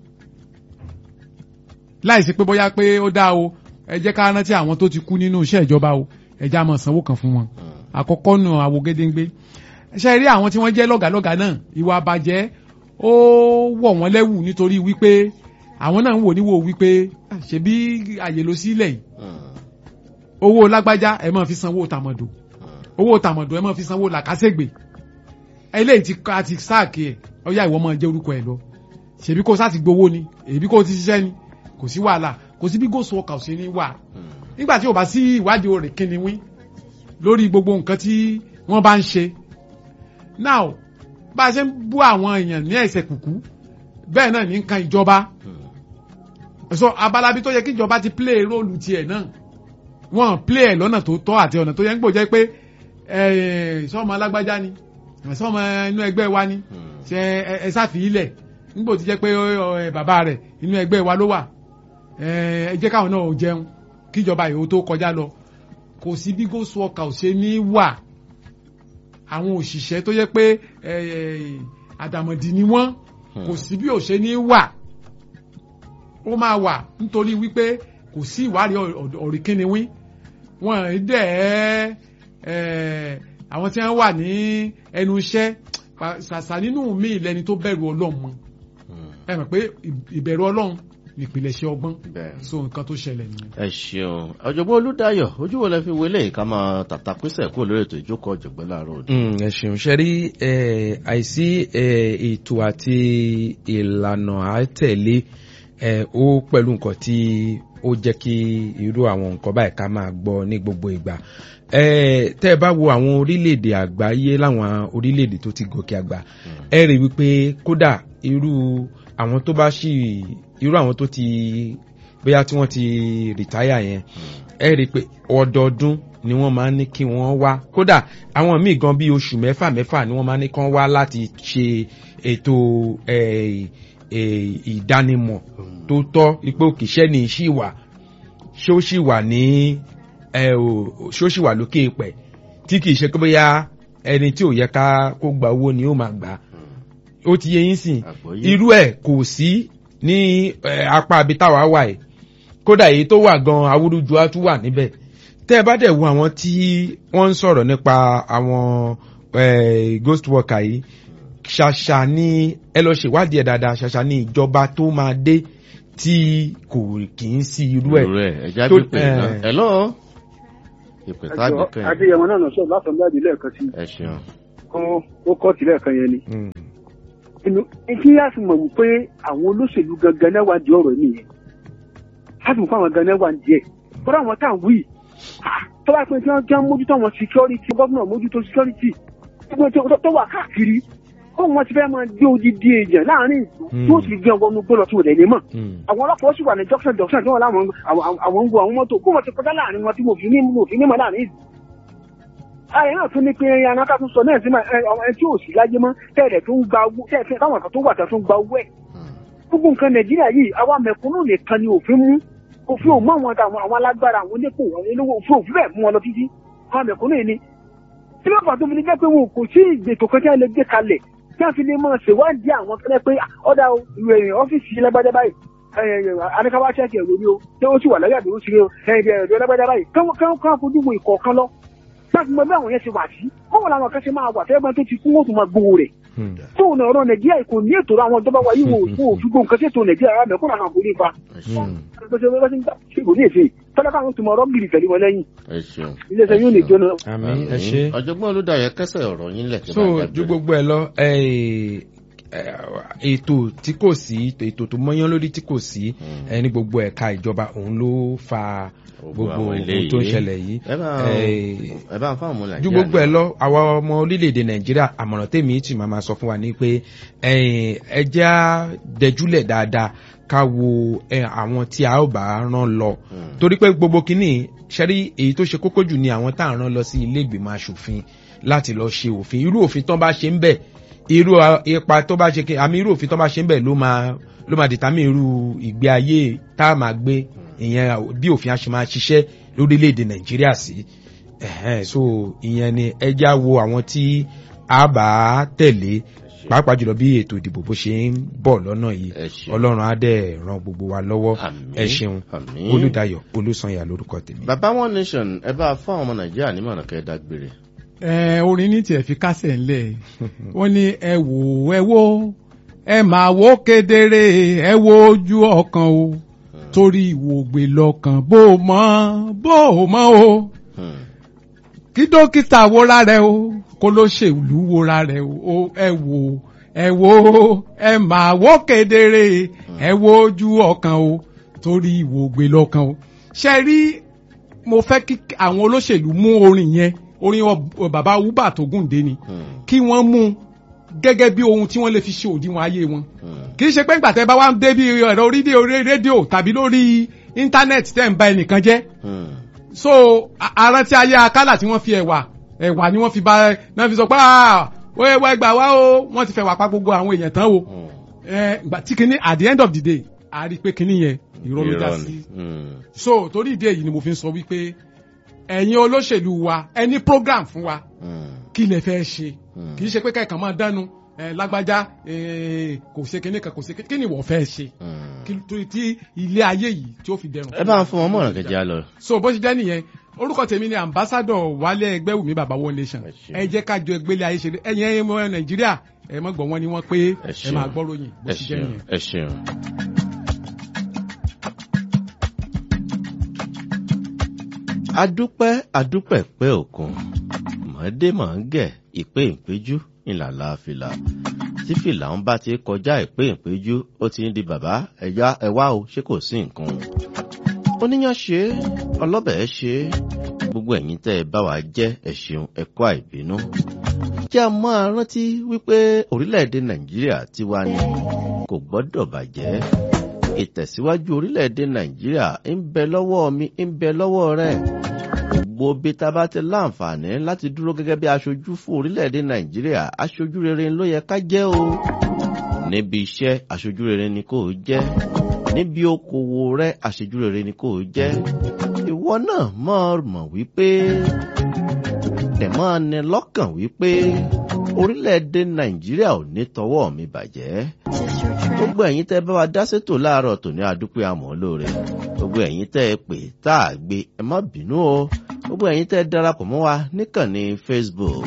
láìsí pé bóyá pé ó dá o ẹ jẹ́ ká rántí àwọn tó ti kú nínú iṣẹ́ ìjọba o ẹ já máa sanwó kan fún wọn àkọ́kọ́ nù àwo gédéńgbé ṣe rí àwọn tí wọ́n jẹ́ lọ́gàlọ́gà náà ìwà àbàjẹ́ ó wọ̀ wọ́n lẹ́wù nítorí wípé àwọn náà ń wò níwò wípé ṣebí àyè ló sílẹ̀ yìí owó lágbájá ẹ máa fi sanwó tàmọ̀dò owó tàmọ̀dò ẹ máa fi sanwó làkàṣègbè eléyìí ti ká ti sáàkì ẹ ọyá ìwọ máa jẹ orúkọ ẹ lọ ṣèbí kó sáà ti gbowó ni èbí kó ti ṣiṣẹ́ ni kò sí wàhálà kò sí bí gòsò ọkà ò sí ní wà nígbà tí ò bá sí ìwádìí orè kíniwín lórí gbogbo nǹkan tí wọ́n bá ń ṣe now bá a ṣe ń bú àwọn èèyàn ní ẹsẹ̀ kùkú bẹ́ẹ̀ náà ní nǹkan ìjọba so abalabi tó yẹ kí ìjọba ti play róòlù tiẹ̀ náà wọ́n play ẹ̀ lọ́nà tó tọ́ àti ọ̀nà tó yẹ ń gbò jẹ́ pé sọ́mọ alágbájá ni sọ́mọ inú ẹgbẹ́ wa ni ṣe ẹ sáfì ilẹ̀ nígbò tí jẹ́ pé bàbá rẹ̀ inú ẹgbẹ́ wa ló wà ẹ jẹ́ káwọn náà jẹun kíjọba ìhó tó kọjá lọ kò sí bí ghost worker ò ṣe ní wà àwọn òṣìṣẹ́ tó yẹ pé àdàmọ̀dì ni wọ́n kò sí bí ò ṣe ní wà ó máa wà nítorí wípé kò sí ìwádìí ọ̀rìnkìnìwín wọn dẹ̀ àwọn tí wọ́n wà ní ẹnu iṣẹ́ ṣàṣà nínú mi lẹni tó bẹ̀rù ọlọ́run mọ́ ẹ mọ̀ pé ìbẹ̀rù ọlọ́run ìpìlẹ̀ṣẹ̀ ọgbọ́n so nǹkan tó ṣẹlẹ̀ nìyẹn. ẹ ṣeun ọ̀jọ̀gbọ́n olúdáyọ̀ ojú wo lẹ fi wọlé ká máa tàtà pínsẹ̀ kúrò lórí ètò ìjókòó ọ̀jọ̀gbọ́n láàárọ̀ òde. ẹ ṣeun ṣe rí àìsí ètò àti ìlànà àtẹ̀lé ó pẹ̀lú nǹkan tí ó jẹ́ kí irú àwọn nǹkan báyìí ká máa gbọ́ ní gbogbo ìgbà tẹ́ ẹ bá wo àwọn orílẹ̀-èdè àgbáyé láwọn orílẹ̀-èdè tó ti gòkè àgbà ẹ rí wípé kódà irú àwọn tó bá ṣì irú àwọn tó ti bóyá tí wọ́n ti rìtáyà yẹn ẹ rí i pé ọdọọdún ni wọ́n máa ń ní kí wọ́n wá kódà àwọn míì gan bíi oṣù mẹ́fà mẹ́fà ni wọ́n máa ń ní kí wọ́n wá láti ṣe ètò ìdánimọ̀ tó tọ́ ipò kìṣẹ́ ní ṣì wà ṣó ṣì wà ní ṣó ṣì wà lókè pẹ̀ tí kìí ṣe pé bóyá ẹni tí ò yẹ ká kó gba owó ni ó máa gbà ó ti yẹ yín sìn irú ẹ̀ kò sí ní apá abitáwa wà ẹ̀ kódà èyí tó wà gan awúrúju á tún wà níbẹ̀ tẹ́ ẹ bá dẹ̀ wo àwọn tí wọ́n ń sọ̀rọ̀ nípa àwọn ghost worker yìí ṣàṣà ni ẹ lọ ṣèwádìí ẹ̀ dáadáa ṣàṣà ni ìjọba tó máa dé tí kò kì í sí irú ẹ̀. irú ẹ̀ ẹ̀já bí pé náà ẹ̀ lọ́ọ́ ìpè táàbì kan yẹn. adéyẹmọ náà sọ látọ̀ jáde lẹ́ẹ̀kan sí. ẹ ṣeun. ó kọ́ tilẹ̀ kan yẹn ni. inú kí á fi mọ̀ wípé àwọn olóṣèlú gangan náà wà di ọ̀rọ̀ nìyẹn. á fi mọ̀ pé àwọn gangan wà díẹ̀. kódà àwọn tá à ń wí tó bá pẹ́ tí wọ́n jẹ́ mójútó àwọn security gómìnà mójútó security tó wà káàkiri ó wọn ti fẹ́ máa gbé odidi èèyàn láàrin ìlú tí ó sì gbé ọgbọ́n gbé lọ sí òde ní mọ̀. àwọn ọlọ́pàá ó sì wà ní junction junction tí wọ́n láwọn àwọn ń wo àwọn mọ́tò kó wọ́n ti kọjá láàrin wọn tí mo fi ní mo fi ní mọ́ láàrin ìlú. ayé náà tún ní pé ẹran ká tún sọ náà sí ẹni tí ò sí láyé mọ́ tẹ́lẹ̀ tó ń gba owó tẹ́lẹ̀ táwọn kan tó wà tó ń gba owó ẹ̀. gbogbo nǹkan nàìjíríà yìí àwa mẹ̀kúnnù nìkan ni òfin mú òfin ò mú àwọn àwọn alágbára àwọn onípò àwọn olówó òfin òfin bẹ́ẹ̀ mú wọn lọ títí àwọn mẹ̀kúnnù yìí ni. tí wọ́n fà tó fi ní jẹ́ pé wọn kò sí ìgbètò kan tí wọ́n lè gbé kalẹ̀ kí a fi lè máa ṣèwádìí àwọn tẹ́lẹ̀ pé ọ̀dà ìròyìn ọ́fíìsì lágbájá báyìí adékáwá ṣẹ́ẹ̀kì ẹ̀rọ ni o tí ó sì wà láyé àdúró sí o ẹ̀rọ ẹ̀rọ lágbájá báyìí káwọn fojú wo ìkọ̀ọ̀kan lọ láti mọ bí àwọn yẹn ṣe wà sí báwo làwọn kan ṣe máa wà tẹ́lẹ̀ tó ti kú wọ́n tún máa gbowó rẹ̀ tóun náà ọ̀rọ̀ nàìjíríà kò ní ètò àwọn ìjọba wa yìí wò fún òfin gbòǹkan sí ètò nàìjíríà rà mẹ́kúnrà náà kò ní ipa kò ní èsè tọ́lá káwọn tó mọ ọ̀rọ̀ gírì tẹ̀lé wọn lẹ́yìn iléeṣẹ́ yóò lè jóná. àmì ẹ ṣe. ọ̀jọ̀gbọ́n olùdarí kẹsẹ̀ ọ̀rọ̀ yín lẹ̀. so ju gbogbo ẹ lọ ètò tí kò sí ètò tó mọ́yán lórí tí kò sí ní gbogbo ẹ̀ka ìjọba òun ló fa gbogbo ohun tó ń ṣẹlẹ̀ yìí. ẹ bá ń fáwọn ọmọ nàìjíríà. ju gbogbo ẹ lọ àwa ọmọ orílẹ̀-èdè nàìjíríà àmọ̀ràn tèmi tì máa máa sọ fún wa ní pé ẹ jẹ́ á dẹjúlẹ̀ dáadáa ká wo àwọn tí a ó bá rán lọ torí pé gbogbo kínní ṣẹ́rí èyí tó ṣe kókó jù ni àwọn tá à ń rán lọ sí ilé ìgbìmọ̀ asòfin láti lọ ṣe òfin irú òfin tó bá ṣe ń bẹ̀ irú ipa tó bá ṣe àmì irú òfin tó bá ṣe ń bẹ̀ ló máa ló máa dìtàmì irú ìgbé ayé tá a máa gbé ìyẹn bí òfin a ṣe máa ṣiṣẹ́ lórílẹ̀‐èdè nàìjíríà sí so ìyẹn ni ẹja wo àwọn tí a bá tẹ̀lé pàápàá jùlọ bí ètò ìdìbò bó ṣe ń bọ̀ lọ́nà yìí ọlọ́run á dẹ̀ ran gbogbo wa lọ́wọ́ ẹ ṣeun olùdayọ̀ olùsànyà lórúkọ tèmi. bàbá one nation ẹ bá fún àwọn ọmọ nàìjíríà nímọ̀ràn kẹ́ ẹ dágbére. ẹ orin ní tiẹ̀ fi kásẹ̀ ńlẹ̀ wọ́n ní ẹ wò ẹ wò ẹ máa wò kedere ẹ wo ojú ọkàn o torí ìwògbè lọ́kàn bó o mọ̀ bó o mọ̀ o kí dókítà wóra rẹ o kó ló ṣèlú wóra rẹ o ẹ wò ẹ wò ẹ máa wò kedere ẹ wo ojú ọkàn o torí ìwògbè lọ́kàn o ṣe rí mo fẹ́ kí àwọn olóṣèlú mú orin yẹn orin bàbá uba tó gùndé ni kí wọ́n mú gẹ́gẹ́ bí ohun tí wọ́n lè fi ṣe òdiwọ̀n ayé wọn kì í ṣe pé ńgbà tẹ́ bá wá ń dé bí ẹ̀rọ rédíò rédíò tàbí lórí íńtánẹ́ẹ̀tì tẹ́ ń ba ẹnìkan jẹ́ so arántí ayé akálà tí wọ́n fi ẹ̀wà ẹ̀wà ni wọ́n fi ba náà fi sọ pé wẹ́wẹ́ gbà wá o wọ́n ti fẹ́ wà pa gbogbo àwọn èèyàn tán o tí kìíní at the end of the day a rí i pé kìíní yẹn irọ́ ló já sí so torí ìdí èyí ni mo fi ń sọ wípé ẹ̀yin olóṣèlú wa ẹni program fún wa kí lè fẹ́ ṣe kì í ṣe pé kẹ́kàn máa dánu lágbájá kò ṣe kíní kan kò ṣe kí ni wọ́n fẹ́ ṣe tí ilé ayé yìí tí ó fi dẹrùn. ẹ bá ń fún wọn mọ̀ràn kẹjẹ lọ. so bó ṣe jẹ́ nìyẹn orúkọ tèmi ni ambassadọ wálé ẹgbẹ́wùmí bàbá one nation ẹ jẹ́ ká jọ ẹgbẹ́lẹ̀ ayé ṣe ẹ̀yin ẹ̀yin ọmọ nàìjíríà ẹ mọ̀ gbọ́ wọn ni wọ́n pé ẹ máa gbọ́ ròyìn bó ṣe jẹ́ nìyẹn. ẹ ṣeun. adúpẹ́ adúpẹ́ pẹ́ òkun mọ̀ọ́dé mọ̀ ń gẹ̀ ìpé ìpéjú ìlàlá fìlà tí fìlà ń bá ti kọjá ìpé ìpéjú ó ti ń di bàbá ẹ̀yà ẹ̀wá o ṣé kò sí nǹkan. oníyàn ṣe ọlọ́bẹ̀ ṣe gbogbo ẹ̀yin tẹ́ ẹ bá wa jẹ́ ẹ ṣeun ẹ̀kọ́ àìbínú. jẹ́ a máa rántí wípé orílẹ̀-èdè nàìjíríà tiwa ni kò gbọ́dọ̀ bàjẹ́ ìtẹ̀síwájú orílẹ̀-èdè nàìjíríà ń bẹ lọ́wọ́ mi ń bẹ lọ́wọ́ rẹ̀ gbogbo bí ta bá ti láǹfààní láti dúró gẹ́gẹ́ bí aṣojú fún orílẹ̀-èdè nàìjíríà aṣojú rere ló yẹ ká jẹ́ o níbi iṣẹ́ aṣojú rere ni kò jẹ́ níbi okòwò rẹ aṣojú rere ni kò jẹ́ ìwọ náà mọ̀ mọ̀ wípé tẹ̀mọ́ ni lọ́kàn wípé orílẹ̀-èdè nàìjíríà ò ní tọwọ́ mi bàjẹ́ gbogbo ẹ̀yin tẹ́ bá wa dá sétò láàárọ̀ tòní àdúpẹ́ àmọ́ lóore gbogbo ẹ̀yin tẹ́ ẹ pè tá a gbé ẹ má bínú o gbogbo ẹ̀yin tẹ́ darapọ̀ mọ́ wa níkànnì facebook.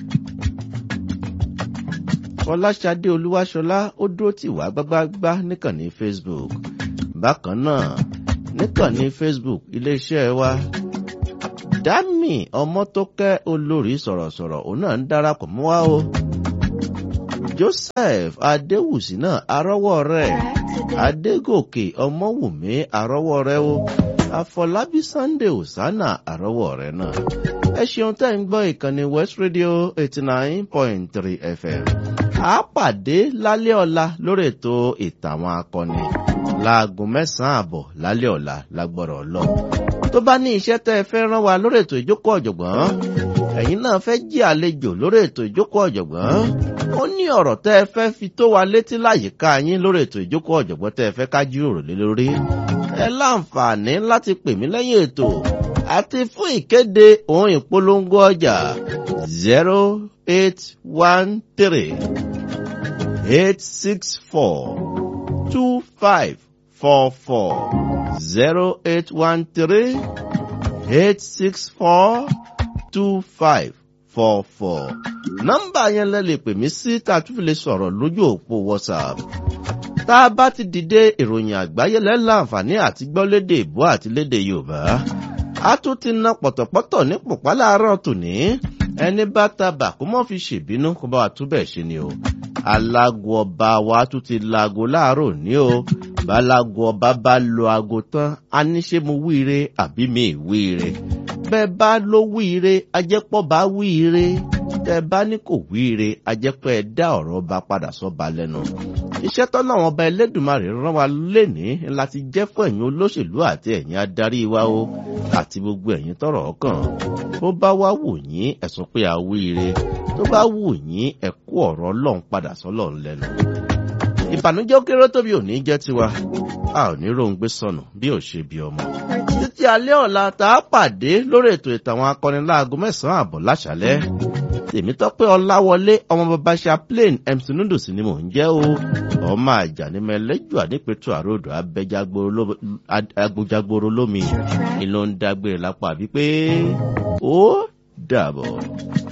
fọláṣadé olúwaṣọlá ó dúró tì wá gbágbágbá níkànnì facebook bákan náà níkànnì facebook iléeṣẹ́ wa dami ọmọtókẹ́ olórí sọ̀rọ̀sọ̀rọ̀ òun náà ń darapọ̀ mọ́ wa o joseph adéwùsì náà arọ́wọ́ rẹ̀ adégòkè ọmọwùmí arọ́wọ́ rẹ̀ o àfọlábí sunday osana àrọ́wọ́ rẹ̀ náà ẹ ṣeun tẹ́ ń gbọ́ ìkànnì west radio eighty nine point three fm a pàdé lálẹ́ ọ̀la lórí ètò ìtàwọn akọni láago mẹ́sàn-án àbọ̀ lálẹ́ ọ̀la lágbọ́rọ̀ lọ tó bá ní iṣẹ́ tẹ́ ẹ fẹ́ rán wa lórí ètò ìjókòó ọ̀jọ̀gbọ́n ẹ̀yin náà fẹ́ jí àlejò lórí ètò ìjókòó ọ̀jọ̀gbọ́n ó ní ọ̀rọ̀ tẹ́ ẹ fẹ́ fi tó wa létí láyìíká yín lórí ètò ìjókòó ọ̀jọ̀gbọ́n tẹ́ ẹ fẹ́ ká jíròrò lé lórí ẹ láǹfààní láti pè mí lẹ́yìn ètò àti fún ìkéde ohun ìpolongo ọjà zero eight one three eight six four two five four four zero eight one three eight six four two five four four nọ́mbà yẹn lẹ lè pè mí sí tá a tún fi lè sọ̀rọ̀ lójú òpó whatsapp tá a bá ti dìde ìròyìn àgbáyé lẹ́la àǹfààní àti gbọ́ lédè ìbò àti lédè yorùbá a tún ti na pọ̀tọ̀pọ̀tọ̀ ní pòpá láàárọ̀ tòní ẹni bá tabà kó mọ́ fi ṣèbínú kó bá wa túbẹ̀ ṣe ni o alágo ọba wa tún ti laago láàárọ̀ ní o balago ọba bá lo aago tán a ní ṣe mo wíire àbí mi wíire bẹ́ẹ̀ bá ló wíire ajẹ́pọ̀ bá wíire tẹ́ bá ní kò wíire ajẹ́pọ̀ ẹ dá ọ̀rọ̀ ọba padà sọ́ba lẹ́nu iṣẹ́ tọ́nà àwọn ọba ẹlẹ́dùnmarè rán wa lénìí láti jẹ́ fún ẹ̀yin olóṣèlú àti ẹ̀yin adarí wa o àti gbogbo ẹ̀yin tọrọ ọkàn bó bá wá wù yín ẹ̀sùn pé àwíire tó bá wù yín ẹ̀kú ọ̀rọ̀ ọlọ́run padà sọ́lọ́run lẹ́nu ìbànújẹ́ ó kéré tóbi ò ní jẹ́ tiwa a ò ní róńgbé sọnù bí ò ṣe bí ọmọ títí alẹ́ ọ̀la tá a pàdé lórí ètò ìtàwọn akọni láago mẹ́sàn-án àbọ̀ láṣálẹ́ tèmítọ́pẹ́ ọláwọlé ọmọ bàbá chaplain mc noodles ni mò ń jẹ́ o ọmọ àjànímọ̀ ẹlẹ́jọ́ àdìpẹ̀tù àròdò agbójagboro lómi ìlú ń dágbére lápá àbí pé ó dàbọ̀.